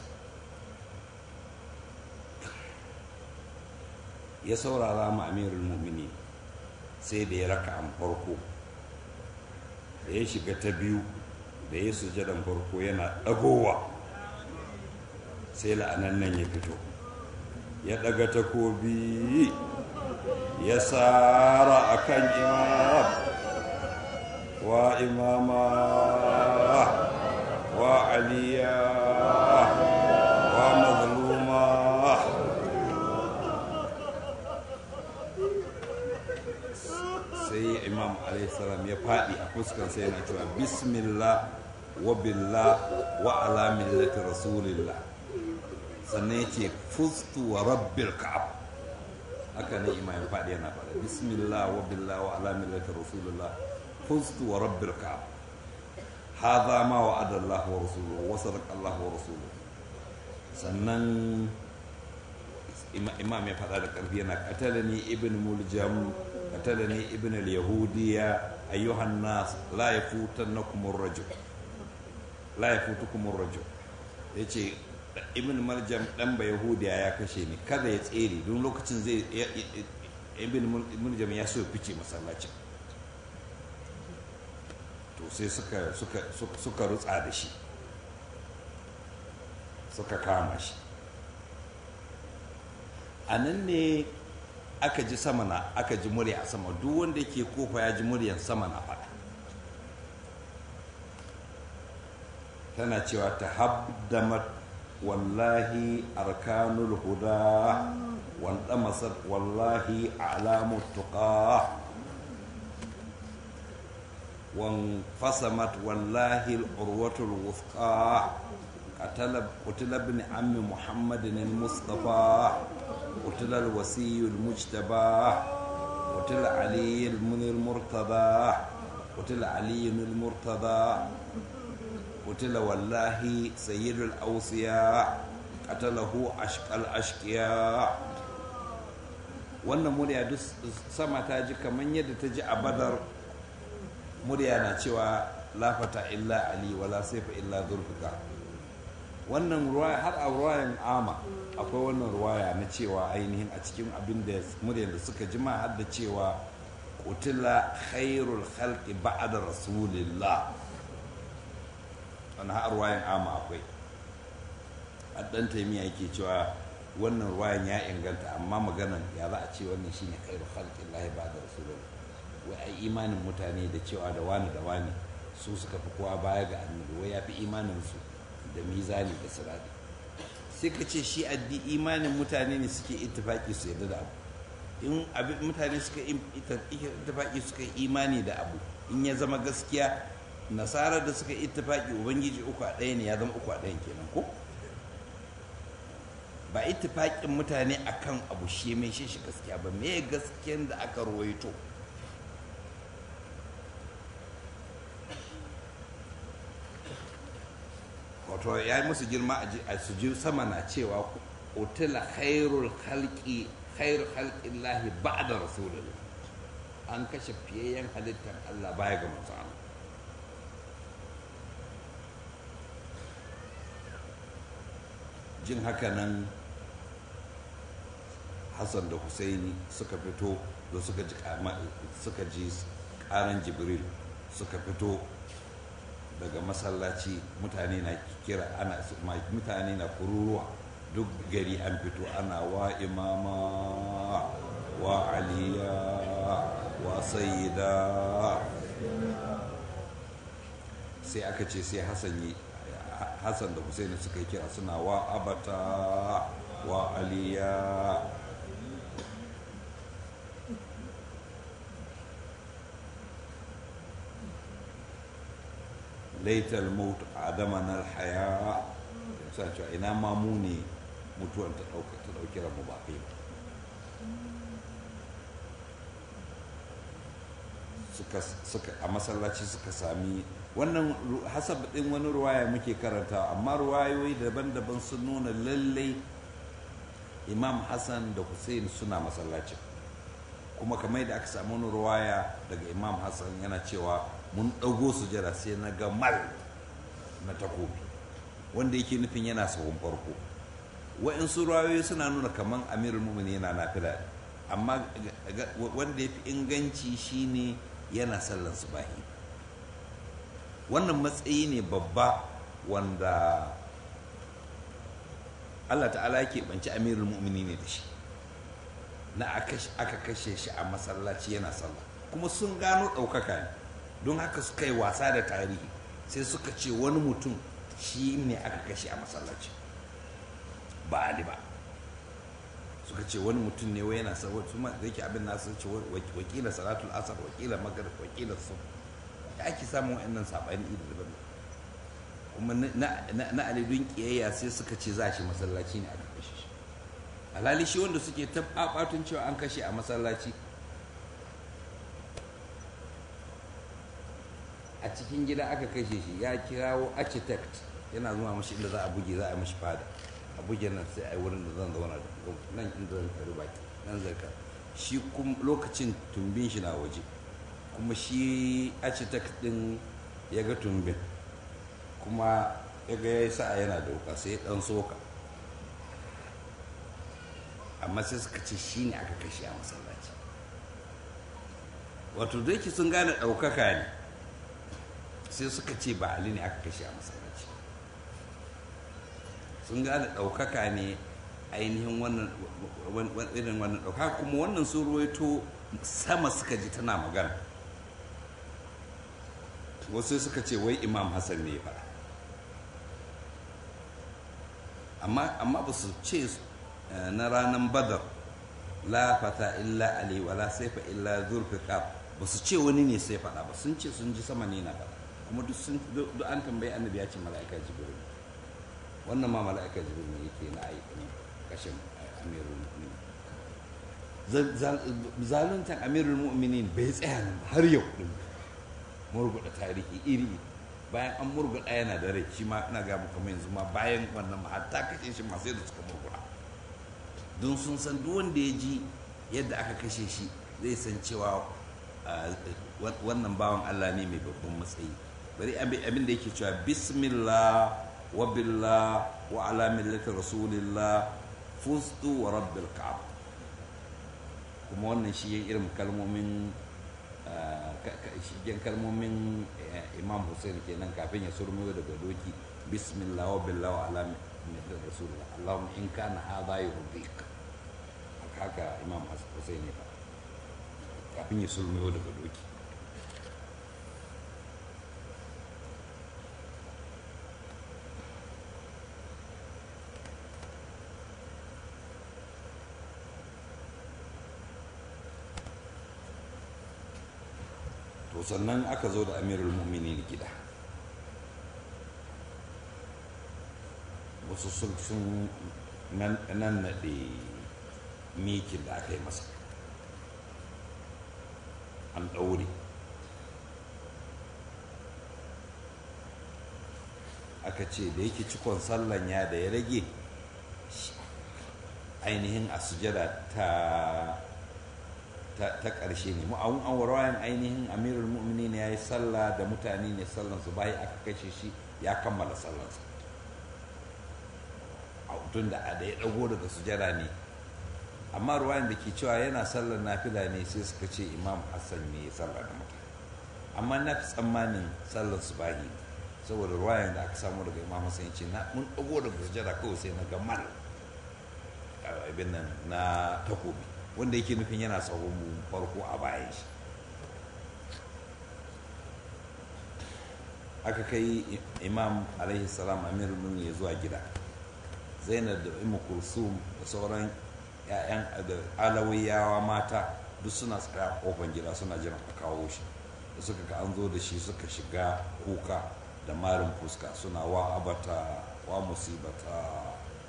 ya saurara ma amirul mumini sai da ya raka an farko da ya shiga ta biyu da ya sujadan farko yana ɗagowa sai la'anan nan ya fito ya ɗaga takobi ya tsara a kan imam wa imama wa aliya wa mazluma sai imam alaihissalam ya faɗi a fuskar sai yana cewa bismillah wa billah wa ala millati rasulillah sannan ya ce fustu wa rabbil ka'ab haka ne imam ya faɗi yana faɗa bismillah wa billah wa ala millati rasulillah fustu wa rabbil ka'ab hadha ma wa'ada Allah wa rasuluhu wa sadaqa Allah wa rasuluhu sannan imam ya faɗa da ƙarfi yana qatalani ibn muljam qatalani ibn al-yahudiyya ayyuhan nas la yafutannakum ar-rajul la yafutukum ar-rajul yace ibn maljam dan ba yahudiya ya kashe ni kada ya tsere don lokacin zai ibn maljam ya so ya fice masallacin to sai suka suka suka rutsa da shi suka kama shi a nan ne aka ji sama na aka ji murya a sama duk wanda ke kofa ya ji muryan sama na faɗa tana cewa ta habdamat wallahi arkanul huda wanda masar wallahi alamu tuqa وانفصمت والله العروة الوثقى قتل قتل ابن عم محمد المصطفى قتل الوسي المجتبى قتل علي من المرتضى قتل علي المرتضى قتل والله سيد الأوصياء قتله أشقى الأشقياء wannan murya duk sama ta ji kamar yadda ta ji a badar murya na cewa lafata illa ali wala saifa illa zurfika wannan ruwaya har a ruwayan ama akwai wannan ruwaya na cewa ainihin a cikin abin da muryar da suka jima har da cewa kutila khairul khalqi ba'da rasulillah wannan har ruwayan ama akwai dan taimiya yake cewa wannan ruwayan ya inganta amma maganan ya za a ce wannan shine khairul khalqi lahi ba'da rasulillah wai ai imanin mutane da cewa da wani da wani su suka fi kowa baya ga annabi wai ya fi imanin su da mizani da sirati sai ka ce shi addi imanin mutane ne suke ittifaki su yarda da abu in abin mutane suka ittifaki suka yi imani da abu in ya zama gaskiya nasara da suka ittifaki ubangiji uku a ɗaya ne ya zama uku a ɗayan kenan ko ba ittifakin mutane akan abu shi mai shi shi gaskiya ba me gaskiyan da aka ruwaito wato ya yi musu girma a su ji sama na cewa utila khairul khalqi khairul khalqi lahi ba'da rasulullah an kashe fiyayyen halittar Allah baya ga manzo Allah jin haka nan Hassan da Husaini suka fito da suka ji suka ji karan Jibril suka fito daga masallaci mutane na kira ana mutane na kururuwa duk gari an fito ana wa imama wa aliya wa sayida sai aka ce sai hassan yi hassan da husaini suka yi kira suna wa abata wa aliya laitar maut adamana alhaya sa cewa ina ma mu ne mutuwar ta ɗauki ramu ba kai ba suka a masallaci suka sami wannan hasab ɗin wani ruwaya muke karanta amma ruwayoyi daban-daban sun nuna lallai imam hassan da hussein suna masallacin kuma kamar da aka samu wani ruwaya daga imam hassan yana cewa mun ɗago sujada sai na ga mal na takobi wanda yake nufin yana sahun farko wa'insu rayoyi suna nuna kamar amirul mumini yana nafila amma wanda ya fi inganci shine yana sallan subahi wannan matsayi ne babba wanda allah ta'ala yake banci amirul mumini ne da shi na aka kashe shi a masallaci yana sallah kuma sun gano ɗaukaka ne don haka suka yi wasa da tarihi sai suka ce wani mutum shi ne aka kashe a masallaci ba ali ba suka ce wani mutum ne wai yana saboda su ma da yake abin nasu ce wakila salatul asar wakila magrib wakila sun ya ake samun wa'annan saɓani iri daban kuma na alidun kiyayya sai suka ce za shi masallaci ne aka kashe shi alhali shi wanda suke tabbatun cewa an kashe a masallaci a cikin gida aka kashe shi ya kirawo architect yana zuwa mashi inda za a buge za a mashi fada a buge nan sai a yi wurin da zan zauna da nan inda zan kari baki nan zarka shi kuma lokacin tumbin shi na waje kuma shi architect din ya ga tumbin kuma ya ga ya yi sa'a yana da wuka sai ya dan soka amma sai suka ce shi ne aka kashe a masallaci wato da yake sun gane ɗaukaka ne sai suka ce ba ali ne aka kashe a masallaci sun gane ɗaukaka ne ainihin wannan irin wannan ɗaukaka kuma wannan sun ruwaito sama suka ji tana magana wasu suka ce wai imam hassan ne ba amma ba su ce na ranar badar la fata illa ali wala saifa illa zurfiqab ba su ce wani ne sai faɗa ba sun ce sun ji sama ne na faɗa kuma duk sun duk an tambayi annabi ya ce mala'ika jibril wannan ma mala'ika jibril ne yake na aiki kashin amirul mu'minin zaluntan amirul mu'minin bai tsaya nan har yau din murguɗa tarihi iri bayan an murguɗa yana da rai shi ma ina ga muku yanzu ma bayan wannan ma hatta kashe shi masu yadda suka murguɗa don sun san duk wanda ya ji yadda aka kashe shi zai san cewa wannan bawan Allah ne mai babban matsayi bari abin da yake cewa bismillah wa billah wa ala millati rasulillah fustu wa rabbil ka'ab kuma wannan shi irin kalmomin shigen kalmomin imam hussein kenan kafin ya surmiyo daga doki bismillah wa billah wa ala millati rasulillah allahumma in kana hadha yurdik haka imam hussein ne kafin ya surmiyo daga doki to sannan aka zo da amirul mu'minin gida wasu sun nan naɗe mikin da aka yi masa an ɗaure aka ce da yake cikon sallan ya da ya rage ainihin a sujada ta ta ƙarshe ne ma'awun an warwayan ainihin amirul mu'minin ya yi sallah da mutane ne sallansu bayan aka kashe shi ya kammala sallansa a tun da da ya ɗago daga sujada ne amma ruwayan da ke cewa yana sallar nafila ne sai suka ce imam hassan ne ya sallar da mutane amma na fi tsammanin sallar su bahi saboda ruwayan da aka samu daga imam hassan ya ce mun ɗago daga sujada kawai sai na ga mal abin nan na takobi wanda yake nufin yana sahun farko a bayan shi aka kai imam alaihi salam amir ya zuwa gida zainab da imu kulsum da sauran 'ya'yan da alawiyawa mata duk suna tsaya a kofar gida suna jiran a kawo shi da suka ga an zo da shi suka shiga kuka da marin fuska suna wa abata wa musibata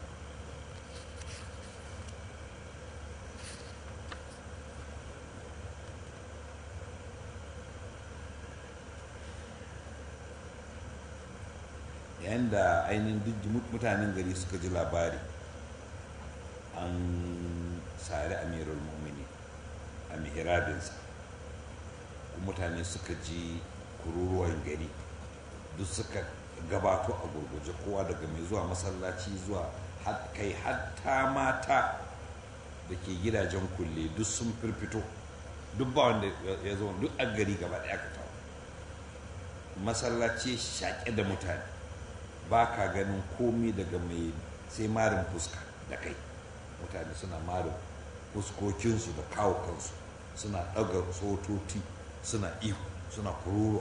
yayin da ainihin duk mutanen gari suka ji labari an sari amirul mu'mini a mihrabinsa mutane suka ji kururuwan gari duk suka gabato a gurguje kowa daga mai zuwa masallaci zuwa kai hatta mata da ke gidajen kulle duk sun firfito duk ba wanda ya zo duk a gari gaba ɗaya ka tawo masallaci shaƙe da mutane ba ka ganin komi daga mai sai marin fuska da kai mutane suna marin fuskokinsu da kawo kansu suna ɗaga sototi suna ihu suna kururuwa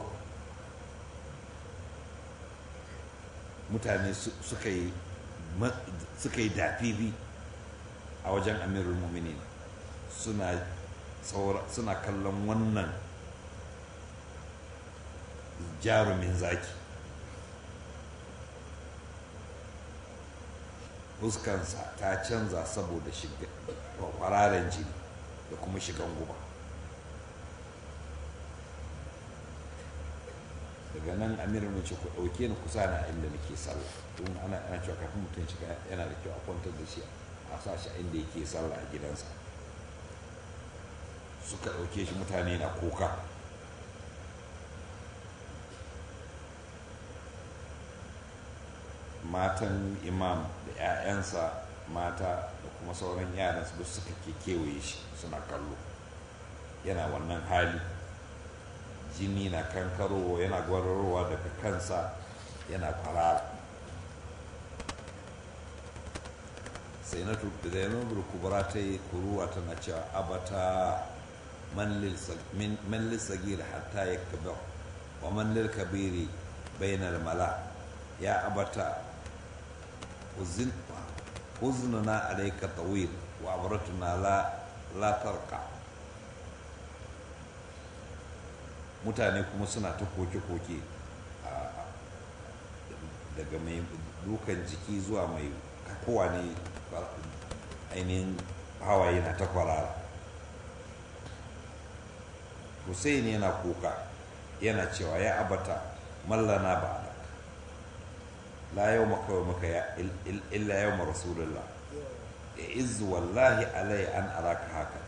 mutane suka yi dafifi a wajen amirul muminin suna kallon wannan jarumin zaki fuskansa ta canza saboda kwararen jini da kuma shigan guba daga nan amirin mace ku ɗauke ni kusa na inda nake sallah don ana ana cewa kafin mutum shiga yana da kyau a kwantar da shi a sa shi inda yake sallah a gidansa suka ɗauke shi mutane na kuka matan imam da 'ya'yansa mata da kuma sauran yaransu duk suka ke kewaye shi suna kallo yana wannan hali jini na kankarowa yana gwararowa daga kansa yana kwarara sai na zainabul kubra ta yi kuruwa tana cewa abata man lil sagir hatta ya kabar wa man lil kabiri bainal mala ya abata uznuna alayka tawil wa abratuna la la tarqa mutane kuma suna ta koke-koke daga mai dukan jiki zuwa mai kowa ne ainihin hawaye na ta kwarara hussein yana kuka yana cewa ya abata mallana ba da la yau makawai maka ya illa yau ma rasulullah ya izu wallahi alai an araka haka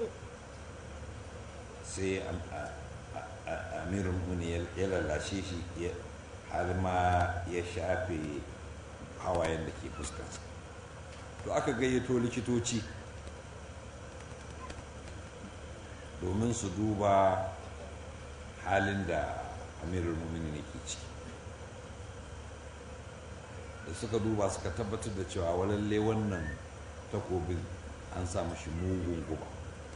sai amirin muni ya lalashe shi har ma ya shafe hawayen da ke fuskarsa to aka gayyato likitoci domin su duba halin da amirul mumini ne ke ciki da suka duba suka tabbatar da cewa walalle wannan takobin an sa mashi mugun guba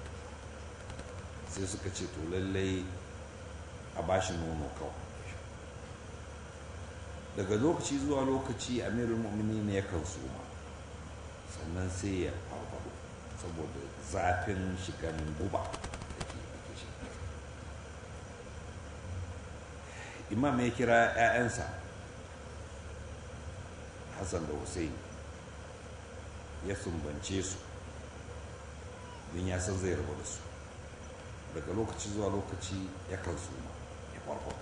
sai suka ce to lallai a bashi nono kawai daga lokaci zuwa lokaci amirul mu'mini ne yakan suma sannan sai ya farfado saboda zafin shigan guba da ke shi imam ya kira 'ya'yansa hassan da hussein ya sumbance su don ya san zai rabu da su daga lokaci zuwa lokaci yakan suma ya farfado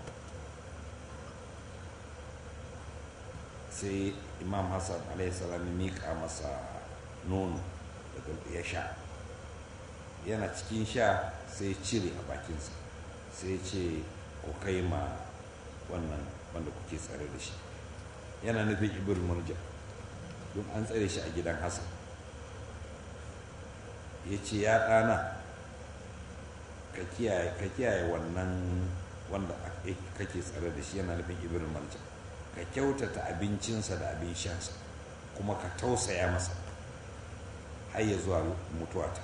sai imam hassan alaihissalam ya miƙa masa nono daga ya sha yana cikin sha sai cire a bakinsa sai ce ku kai ma wannan wanda kuke tsare da shi yana nufin ibir murja don an tsare shi a gidan hassan ya ce ya ɗana ka kiyaye wannan wanda kake tsare da shi yana nufin ibir murja ka kyautata abincinsa da abin shansa kuma ka tausaya masa har ya zuwa mutuwata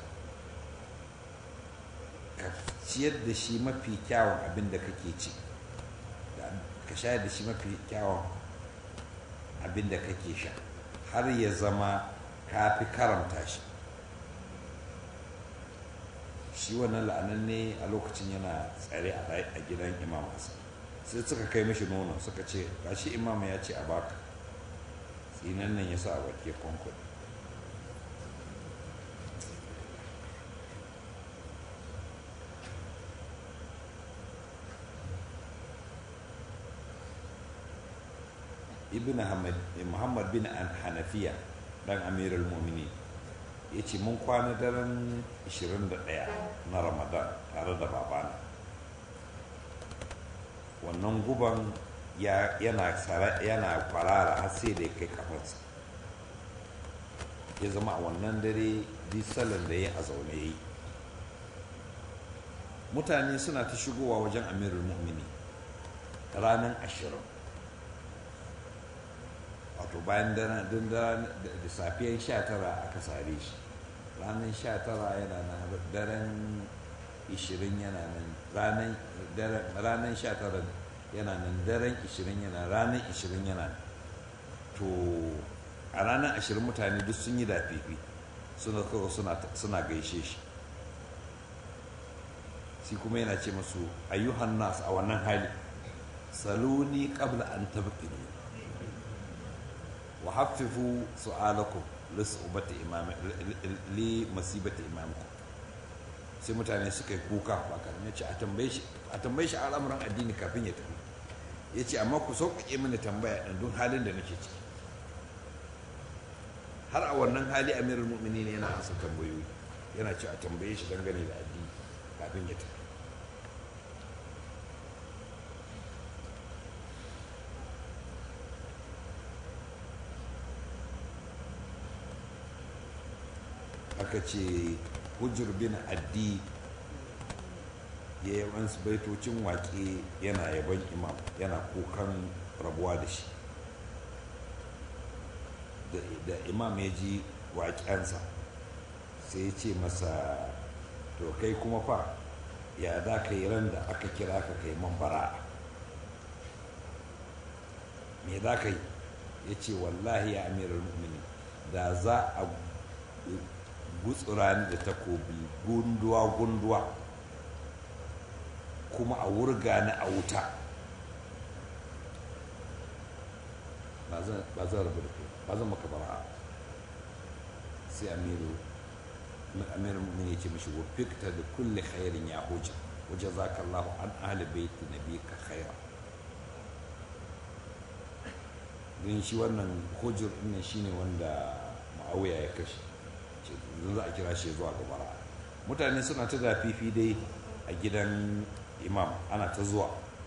ka ciyar da shi mafi kyawun abin da kake ci ka shayar da shi mafi kyawun abin da kake sha har ya zama ka fi karamta shi shi wannan la'anan ne a lokacin yana tsare a gidan imam hassan sai suka kai mashi nono suka ce gashi imam ya ce a baka tsinan nan ya sa a wake kwankwan ibn muhammad bin hanafiya dan amirul mumini ya ce mun kwana daren 21 na ramadan tare da babana wannan guban yana kwarara har sai da ya kai kafarsa ya zama a wannan dare sallan da ya a zaune ya yi mutane suna ta shigowa wajen amirul mu'mini ranar ashirin wato bayan da safiyan sha tara aka sare shi ranar sha tara yana nan daren ishirin yana nan ranar sha tara yana nan daren ishirin yana ranar ishirin yana nan to a ranar ashirin mutane duk sun yi dafifi suna kawo suna gaishe shi shi kuma yana ce masu ayyuhan nas a wannan hali saluni qabla an tabqidu wa haffifu su'alakum li su'bati imam li masibati imamkum sai mutane suka yi kuka ba kan ce a tambaye shi a tambaye shi al'amuran addini kafin ya tafi ya ce amma ku sauƙaƙe mini tambaya ɗin don halin da nake ciki har a wannan hali amirul mu'minin yana ansa tambayoyi yana ce a tambaye shi dangane da addini kafin ya tafi aka ce hujjar bin addi ya yi wasu baitocin waƙe yana yaban imam yana kukan rabuwa da shi da imam ya ji waƙensa sai ya ce masa to kai kuma fa ya za ka yi ran da aka kira ka kai man bara'a me za ka yi ya ce wallahi ya amirar mu'mini da za a gutsura ni da takobi gunduwa-gunduwa kuma a wurga ni a wuta ba zan rabu da kai ba zan maka bara'a sai amiru amiru mu'mini ya ce mishi wa fikta da kulle khairin ya hujja wajen zaka Allah an ahli baiti nabika khaira don shi wannan hujjar ɗin shi ne wanda ma'auya ya kashe yanzu za a kira shi zuwa ga bara mutane suna ta dafifi dai a gidan imam ana ta zuwa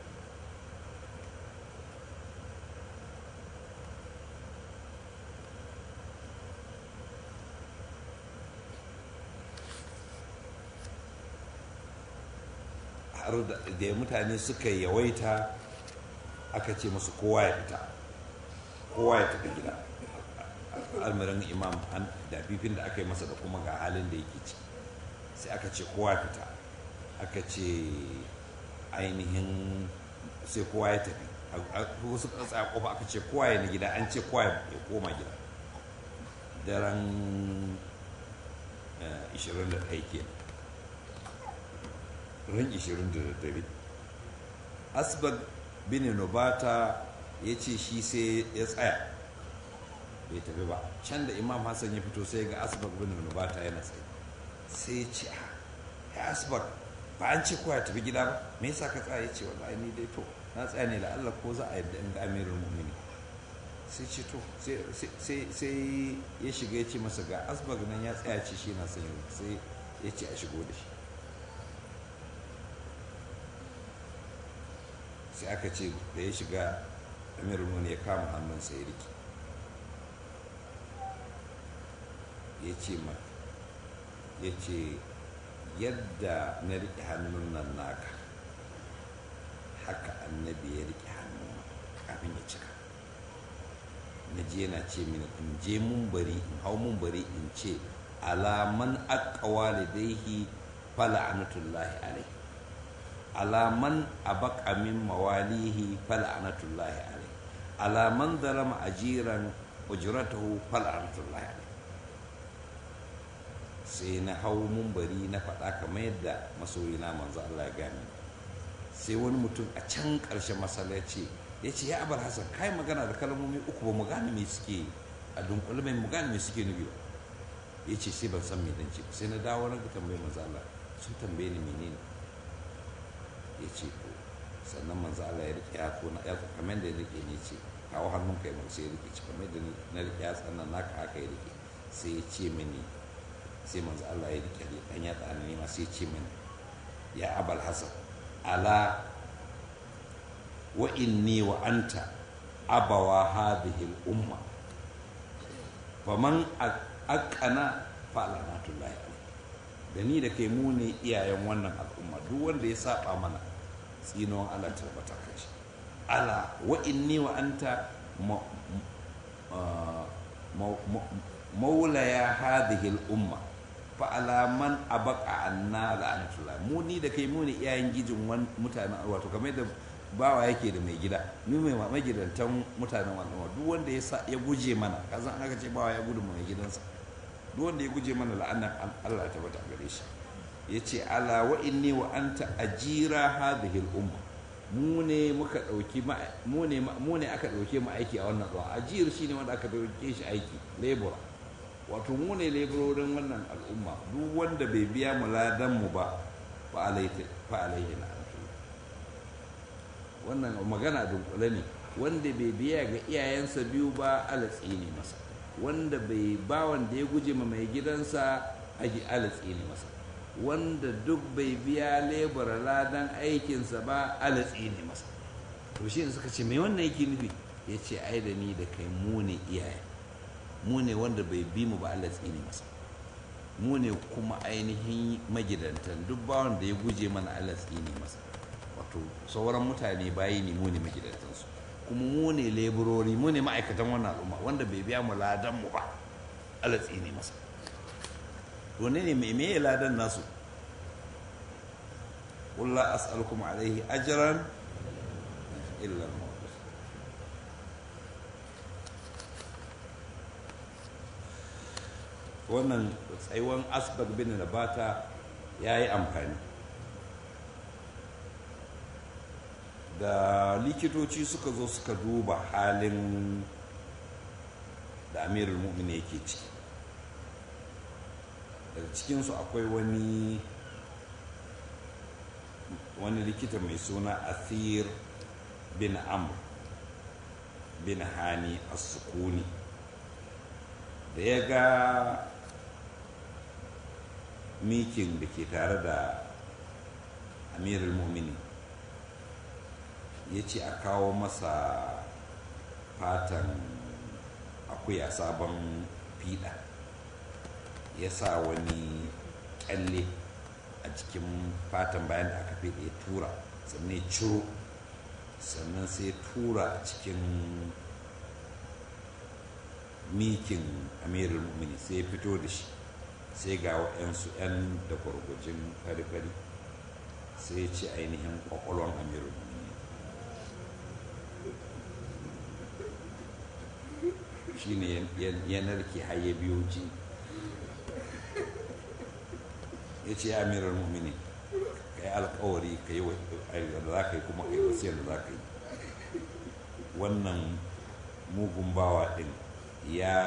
har da mutane suka yawaita aka ce musu kowa ya fita kowa ya tafi gida almarin imam da fifin da aka yi masa da kuma ga halin da yake ci sai aka ce kowa fita aka ce ainihin sai kowa ya tafi wasu ƙasa a kofa aka ce kowa ya na gida an ce kowa ya koma gida daren 21 ke ran 29 asbag bin nubata ya ce shi sai ya tsaya bai tafi ba can da imam hassan ya fito sai ga asbag bin nubata yana tsaye sai ya ce ya asbag ba an ce kowa ya tafi gida ba me yasa ka tsaya ya ce wallahi ni dai to na tsaya ne Allah ko za a yadda in ga amirul mu'mini sai ce to sai ya shiga ya ce masa ga asbag nan ya tsaya ce shi na sanyi sai ya ce a shigo da shi sai aka ce da ya shiga amirul mu'mini ya kama hannunsa ya riki ya ce ma ya ce yadda na riƙe hannun nan naka haka annabi ya riƙe hannun kafin ya cika na je yana ce mini in je mun bari in hau mun bari in ce alaman aqwa lidaihi fala anatullahi alai alaman abaka min mawalihi fala anatullahi alai alaman zalama ajiran ujratahu fala anatullahi alai sai na hau mumbari na faɗa kamar yadda masoyina manzo Allah ya gani sai wani mutum a can ƙarshen masallaci ya ce ya abar hasan kai magana da kalmomi uku ba mu gane me suke a dunkule mai mu gane me suke nufi ba ya ce sai ban san me dan ce sai na dawo na tambayi manzo Allah sun tambaye ni menene ya ce ko sannan manzo Allah ya rike ya ko na ya kamar da ya rike ne ce kawo hannun kai mun sai ya rike kamar da na rike ya tsannan naka aka ya rike sai ya ce mini sai manzo Allah ya rike dan ya tsana ne ma sai ce mini ya abal hasan ala wa inni wa anta abawa hadhihi al-umma faman aqana fa lanatullahi alayhi da ni da kai mu ne iyayen wannan al'umma duk wanda ya saba mana tsinon Allah tabbata kai shi ala wa inni wa anta maulaya hadhihi al-umma fa alaman abaka anna la'anatullah mu ni da kai mu ne iyayen gijin mutanen wato kamar da bawa yake da mai gida mu mai magidantan mutanen wannan duk wanda ya sa ya guje mana kazan aka ce bawa ya gudu mai gidansa duk wanda ya guje mana la'anar Allah ta bata gare shi yace ala wa inni wa anta ajira hadhihi al-umma mu ne muka dauki mu ne mu ne aka dauke mu aiki a wannan zuwa ajir shine wanda aka dauke shi aiki labor wato mu ne laborin wannan al'umma duk wanda bai biya mu ladan mu ba fa alaihi na wannan magana dunkule ne wanda bai biya ga iyayensa biyu ba alatsi ne masa wanda bai ba wanda ya guje ma mai gidansa aji alatsi ne masa wanda duk bai biya lebura ladan aikinsa ba alatsi ne masa to shi suka ce mai wannan yake nufi ya ce ai da ni da kai mu ne iyaye mu ne wanda bai bi mu ba Allah tsine masa mu ne kuma ainihin magidantan duk bawan da ya guje mana Allah tsine masa wato sauran mutane bayi ne mu ne magidantansu kuma mu ne leburori mu ne ma'aikatan wannan al'umma wanda bai biya mu ladan mu ba alatsi ne masa to ne mai me ladan nasu قل لا أسألكم عليه أجرا إلا الموت wannan tsayuwan asbag bin nabata ya yi amfani da likitoci suka zo suka duba halin da amirul mu'min yake ciki daga cikinsu akwai wani wani likita mai suna athir bin amr bin hani as-sukuni da ya ga mikin da ke tare da amirul mumini ya ce a kawo masa fatan akuya sabon fiɗa ya sa wani kyalle a cikin fatan bayan da aka fiɗe tura sannan ciro sannan sai tura a cikin mikin amirul mumini sai fito da shi sai ga wa'yansu 'yan da gwargwajin fari-fari sai ce ainihin kwakwalwan amirul mumini shi ne yanar ke haye biyu ji ya ce ya amirar mumini ka yi alkawari ka yi da za ka yi kuma ka yi wasiyar da za ka yi wannan mugun bawa din ya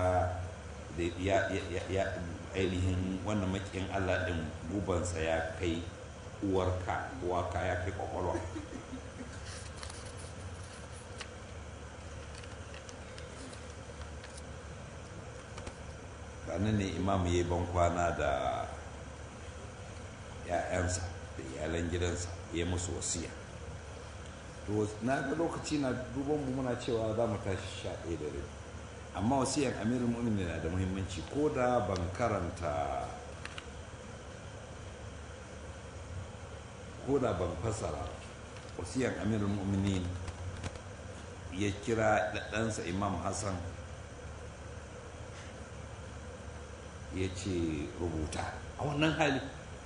ainihin wannan makin allah din gubansa ya kai uwarka uwaka ya kai kwakwalwa nan ne imam ya yi bankwana da ‘ya'yansa da iyalan gidansa ya musu wasiya to na ga lokaci na duban mu muna cewa za mu tashi sha ɗaya da rai amma wasiyan amirul mu'minin na da muhimmanci ko da ban karanta ko da ban fasara wasiyan amirul mu'minin ya kira ɗansa imam hassan ya ce rubuta a wannan hali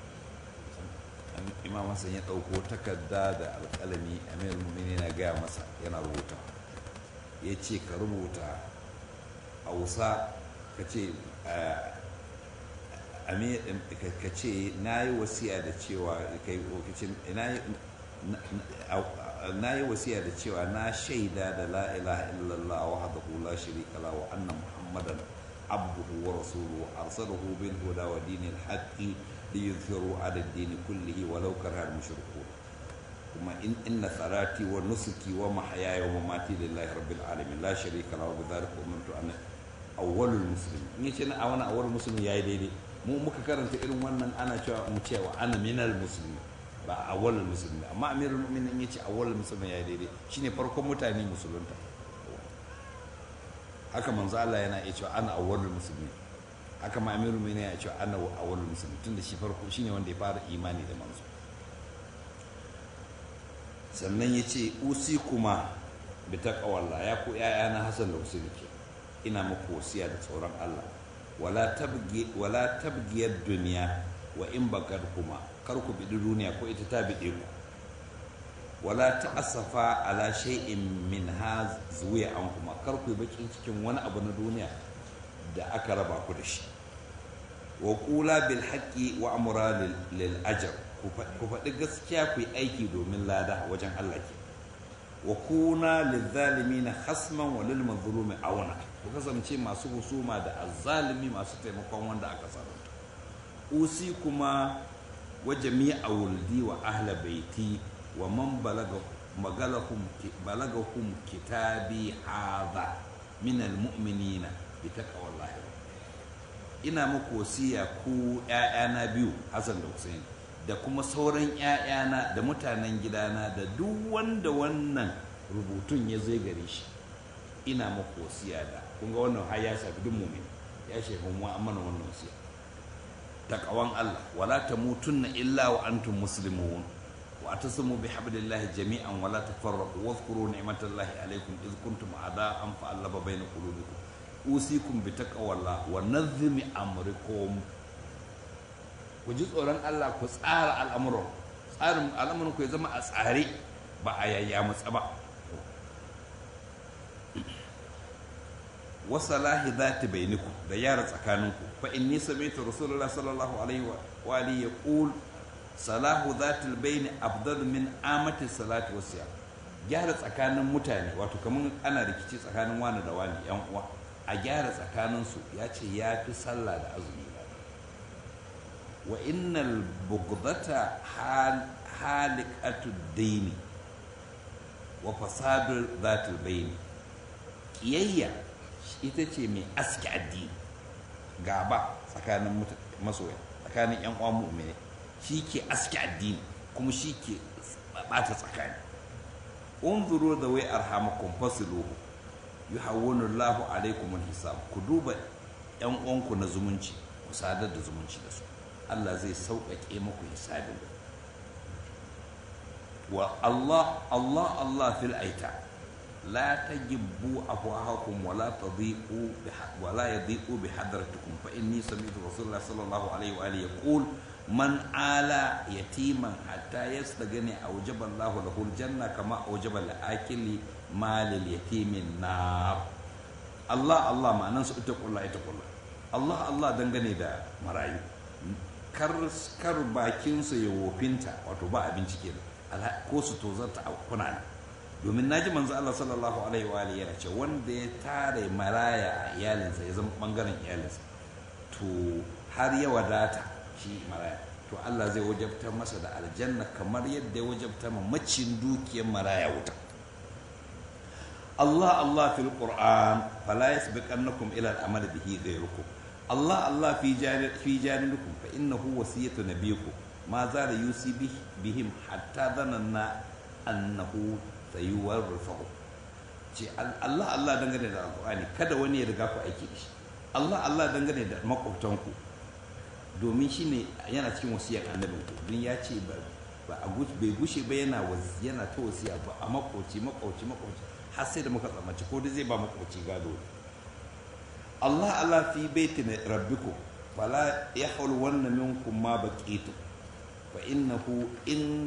imam hassan ya ɗauko takarda da alƙalami amir mumini na gaya masa yana rubuta ya ce ka rubuta hausa ka ce ka ce na yi wasiya da cewa na yi wasiya da cewa na shaida da la ilaha illallah wa hadahu la sharika la wa anna muhammadan abduhu wa rasuluhu arsalahu bil huda wa dinil haqqi liyuzhiru ala ad-din kullihi walau karaha al-mushrikun kuma in inna salati wa nusuki wa mahyaya wa mamati lillahi rabbil alamin la sharika lahu wa bidhalika umirtu an awwalul muslimin in yace na awana awwalul muslimin yayi daidai mu muka karanta irin wannan ana cewa mu cewa ana minal muslimin ba awwalul muslimin amma amirul mu'minin yace awwalul muslimin yayi daidai shine farkon mutane musulunta haka manzo Allah yana iya cewa ana awwalul muslimin haka ma amirul mu'minin ya cewa ana awwalul muslimin tunda shi farko shine wanda ya fara imani da manzo sannan ya ce usi kuma bi taqwallah ya ku na Hassan da Husaini ke ina muku wasiya da tsoron Allah wala tabgi wala tabgiyad dunya wa in bakar kuma kar ku bi duniya ko ita ta bide ku wala ta'assafa ala shay'in min ha zuwiya an kuma kar ku yi bakin cikin wani abu na duniya da aka raba ku da shi wa qula bil haqqi wa amra lil ajr ku faɗi gaskiya ku yi aiki domin lada wajen Allah ke wa kuna lil zalimin hasman wa lil mazlumi auna ku kasance masu husuma da azzalimi masu taimakon wanda aka zalunta usi kuma wa jami'a wuldi wa ahla baiti wa man balagahum balagahum kitabi hadha min almu'minina bi taqwallahi ina muku wasiya ku ƴaƴana biyu Hassan da Hussein da kuma sauran ƴaƴana da mutanen gidana da duk wanda wannan rubutun ya zai gare shi ina muku wasiya da kun ga wannan har ya shafi duk mu'min ya shafi mu amana wannan wasiya taqwan Allah wala tamutunna illa wa antum muslimun واعتصموا بحبل الله جميعا ولا تفرقوا واذكروا نعمة الله عليكم إذ كنتم أعداء فألف بين قلوبكم usikum bi taqwallah wa nazmi amrikum ku ji tsoron Allah ku tsara al'amuran tsarin al'amuran ku ya zama a tsare ba a yayya matsa ba wa salahi dhati bainakum da yara tsakaninku fa inni sami'tu rasulullah sallallahu alaihi wa alihi yaqul salahu dhati albayn afdal min amati salati wasiyam gyara tsakanin mutane wato kamar ana rikici tsakanin wani da wani yan uwa a gyara tsakaninsu ya ce ya fi sallah da azumi wa innal bugdata halikatu daini wa fasadu zatul baini kiyayya ita ce mai aski addini gaba tsakanin masoya tsakanin yan uwan mu'mini shi ke aski addini kuma shi ke bata tsakani unzuru da wai arhamakum fasiluhu yuhawwinu Allahu alaikum hisab ku duba yan uwanku na zumunci ku sadar da zumunci da su Allah zai sauƙaƙe muku hisabin wa Allah Allah Allah fil aita la tajibbu afwahakum wa la tadhiqu wa la yadhiqu bi hadratikum fa inni sami'tu rasulullah sallallahu alaihi wa alihi yaqul man ala yatiman hatta yastagani awjaba Allahu lahu aljanna kama awjaba al-akili malil yatimin nar Allah Allah ma'anan su ita kullu ita kullu Allah Allah dangane da marayu kar kar bakin su ya wofinta wato ba abinci kenan ko su tozarta a kuna domin naji manzo Allah sallallahu alaihi wa alihi yana ce wanda ya tare maraya a iyalinsa ya zama bangaren iyalinsa to har ya wadata shi maraya to Allah zai wajabta masa da aljanna kamar yadda ya wajabta ma macin dukiyar maraya wuta Allah Allah fil Qur'an fala yasbiqannakum ila al-amal bihi ghayrukum Allah Allah fi janib fi janibikum fa innahu wasiyatu nabiyikum ma zala yusi bihim hatta dhananna annahu sayuwarrifahu ce Allah Allah dangane da alqur'ani kada wani ya riga ku aiki da shi Allah Allah dangane da makwabtanku domin shi ne yana cikin wasiyar annabinku don ya ce ba bai gushe ba yana yana ta wasiya ba a makwauci makwauci makwauci har sai da muka tsammaci ko dai zai ba makwauci gado Allah Allah fi baitin rabbiku fala yahul wanna minkum ma baqitu fa innahu in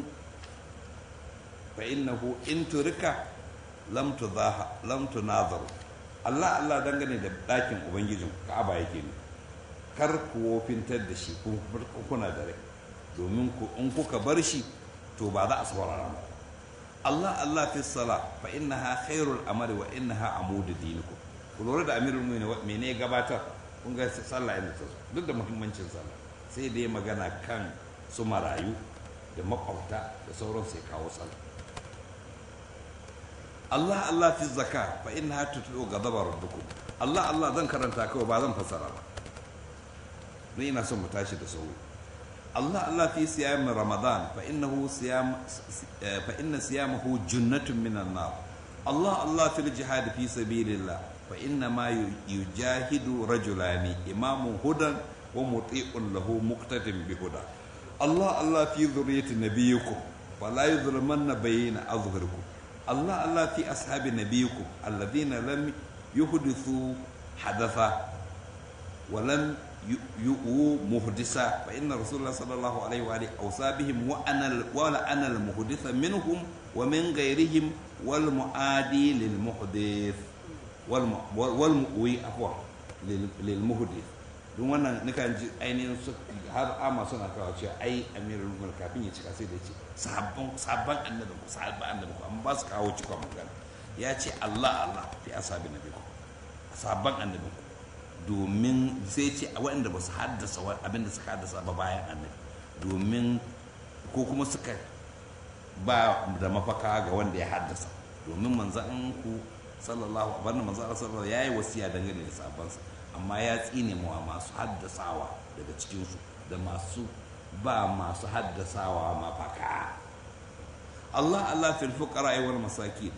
fa innahu in turika lam tudaha lam tunazaru Allah Allah dangane da dakin ubangijin Ka'aba yake ne kar ku wofintar da shi kuna da rai domin in kuka bar shi to ba za a saurara ba Allah Allah fi sala fa innaha khairul amali wa innaha amudu dinikum ku lura da amirul mu'minin mene gabatar kun ga sallah yana ta duk da muhimmancin sallah sai da ya magana kan su marayu da makwabta da sauran sai kawo sallah Allah Allah fi zaka fa innaha tutlu ghadaba rabbukum Allah Allah zan karanta kawai ba zan fassara ba ni ina son mu tashi da sauri Allah Allah fi siyam Ramadan fa innahu siyam fa inna siyamahu junnatun minan nar Allah Allah fil jihad fi sabilillah fa inna ma yujahidu rajulani imamu hudan wa muti'un lahu muqtadin bi huda Allah Allah fi dhurriyyati nabiyyikum wa la yuzlamanna bayna azhurikum Allah Allah fi ashabi nabiyyikum alladhina lam yuhdithu hadatha wa lam يؤو مهدسا فإن رسول الله صلى الله عليه وآله أوصى بهم وأنا ولا أنا المهدث منهم ومن غيرهم والمعادي للمحدث والمؤوي عفوا للمحدث don wannan nukan ji ainihin su har ama suna kawo cewa ai amirul mulk kafin ya cika sai da ce sabon sabon annabin ku sabon annabin ku amma ba su kawo cikon magana ya ce Allah Allah fi asabi nabi ku sabon annabin ku domin sai ce a waɗanda ba su haddasa abin da suka haddasa ba bayan annabi domin ko kuma suka ba da mafaka ga wanda ya haddasa domin manzan ku sallallahu alaihi manzan sallallahu ya yi wasiya dangane da sabansa amma ya tsine mawa masu haddasawa daga cikinsu da masu ba masu haddasawa mafaka Allah Allah fil fuqara wal masakin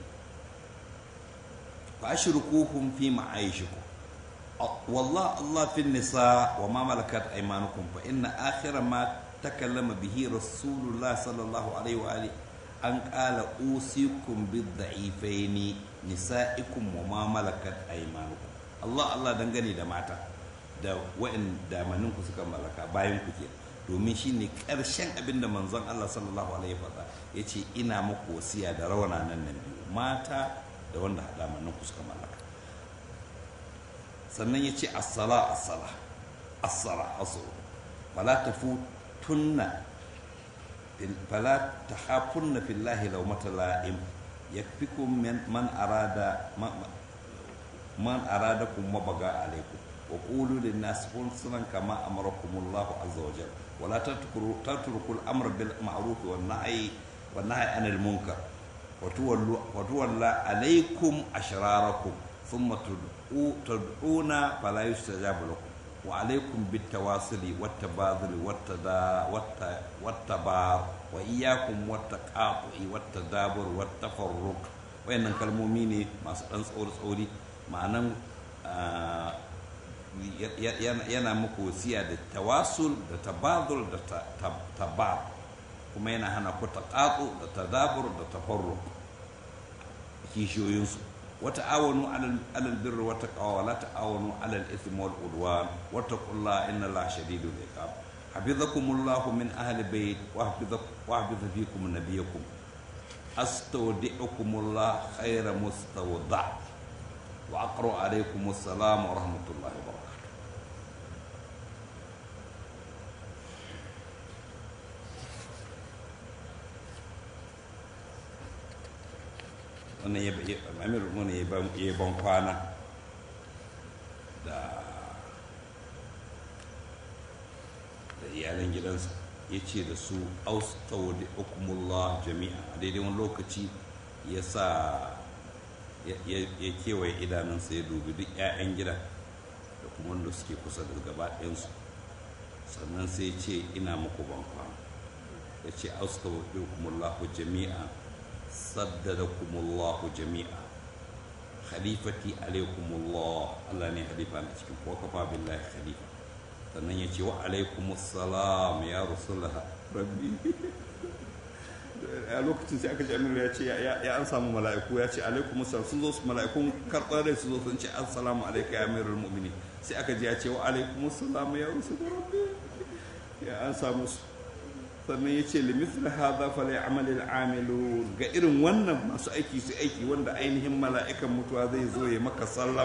fa ashrukuhum fi ma'aishikum والله الله في النساء وما ملكت أيمانكم فإن آخر ما تكلم به رسول الله صلى الله عليه وآله أن قال أوصيكم بالضعيفين نسائكم وما ملكت أيمانكم Allah Allah dangane da mata da wa'in damanin ku suka mallaka bayan ku ke domin shine karshen abin da manzon Allah sallallahu alaihi wa ya ce ina muku wasiya da rawana nan nan biyu mata da wanda damanin ku suka mallaka sannan ya ce as-sala as-sala as-sala as-sala fala tafutunna fala tahafunna fillahi lawmata la'im yakfikum man arada man aradakum mabaga alaikum وقولوا للناس حسنا كما امركم الله عز وجل ولا تتركوا تتركوا الامر بالمعروف والنهي والنهي عن المنكر وتولوا وتولى عليكم اشراركم ثم تدعو تدعون فلا يستجاب لكم وعليكم بالتواصل والتبادل والتدا والتبار واياكم والتقاطع والتدابر والتفرق وين كلمومي ما سدان tsori tsori ma'anan yana muku wasiya da tawasul da tabadul da tabar kuma yana hana ku taqatu da tadabur da tafarruq kishiyoyinsu wata awanu alal birri wata qawa la ta'awanu alal ithmi wal udwan wattaqullaha inna allaha shadidul iqab hafizakumullahu min ahli bayt wa hafizakum wa hafiza fikum nabiyakum astawdi'ukumullah khayra mustawda wa aqra alaykum assalam wa rahmatullahi wa barakatuh wannan ya amir mun ya ban kwana da da iyalan gidansa ya ce da su austawdi hukumullah jami'a a daidai wani lokaci ya sa ya kewaye idanunsa ya dubi duk 'ya'yan gida da kuma wanda suke kusa da gaba ɗayansu sannan sai ce ina muku ban kwana ya ce austawdi hukumullah jami'a صددكم الله جميعا خليفتي عليكم الله الله ne halifa na cikin ko kafa billahi khalifa sannan ya ce wa alaikum assalam ya rasulullah rabbi a lokacin sai aka ji amir ya ce ya an samu mala'iku ya ce alaikum assalam sun zo su mala'ikun karɓar rai su zo sun ce assalamu alaika ya amirul mu'minin sai aka ji ya ce wa alaikum assalam ya rasulullah rabbi ya an samu su sannan ya ce limithla hadha fala ya'mal al-amilun ga irin wannan masu aiki su aiki wanda ainihin mala'ikan mutuwa zai zo ya maka sallama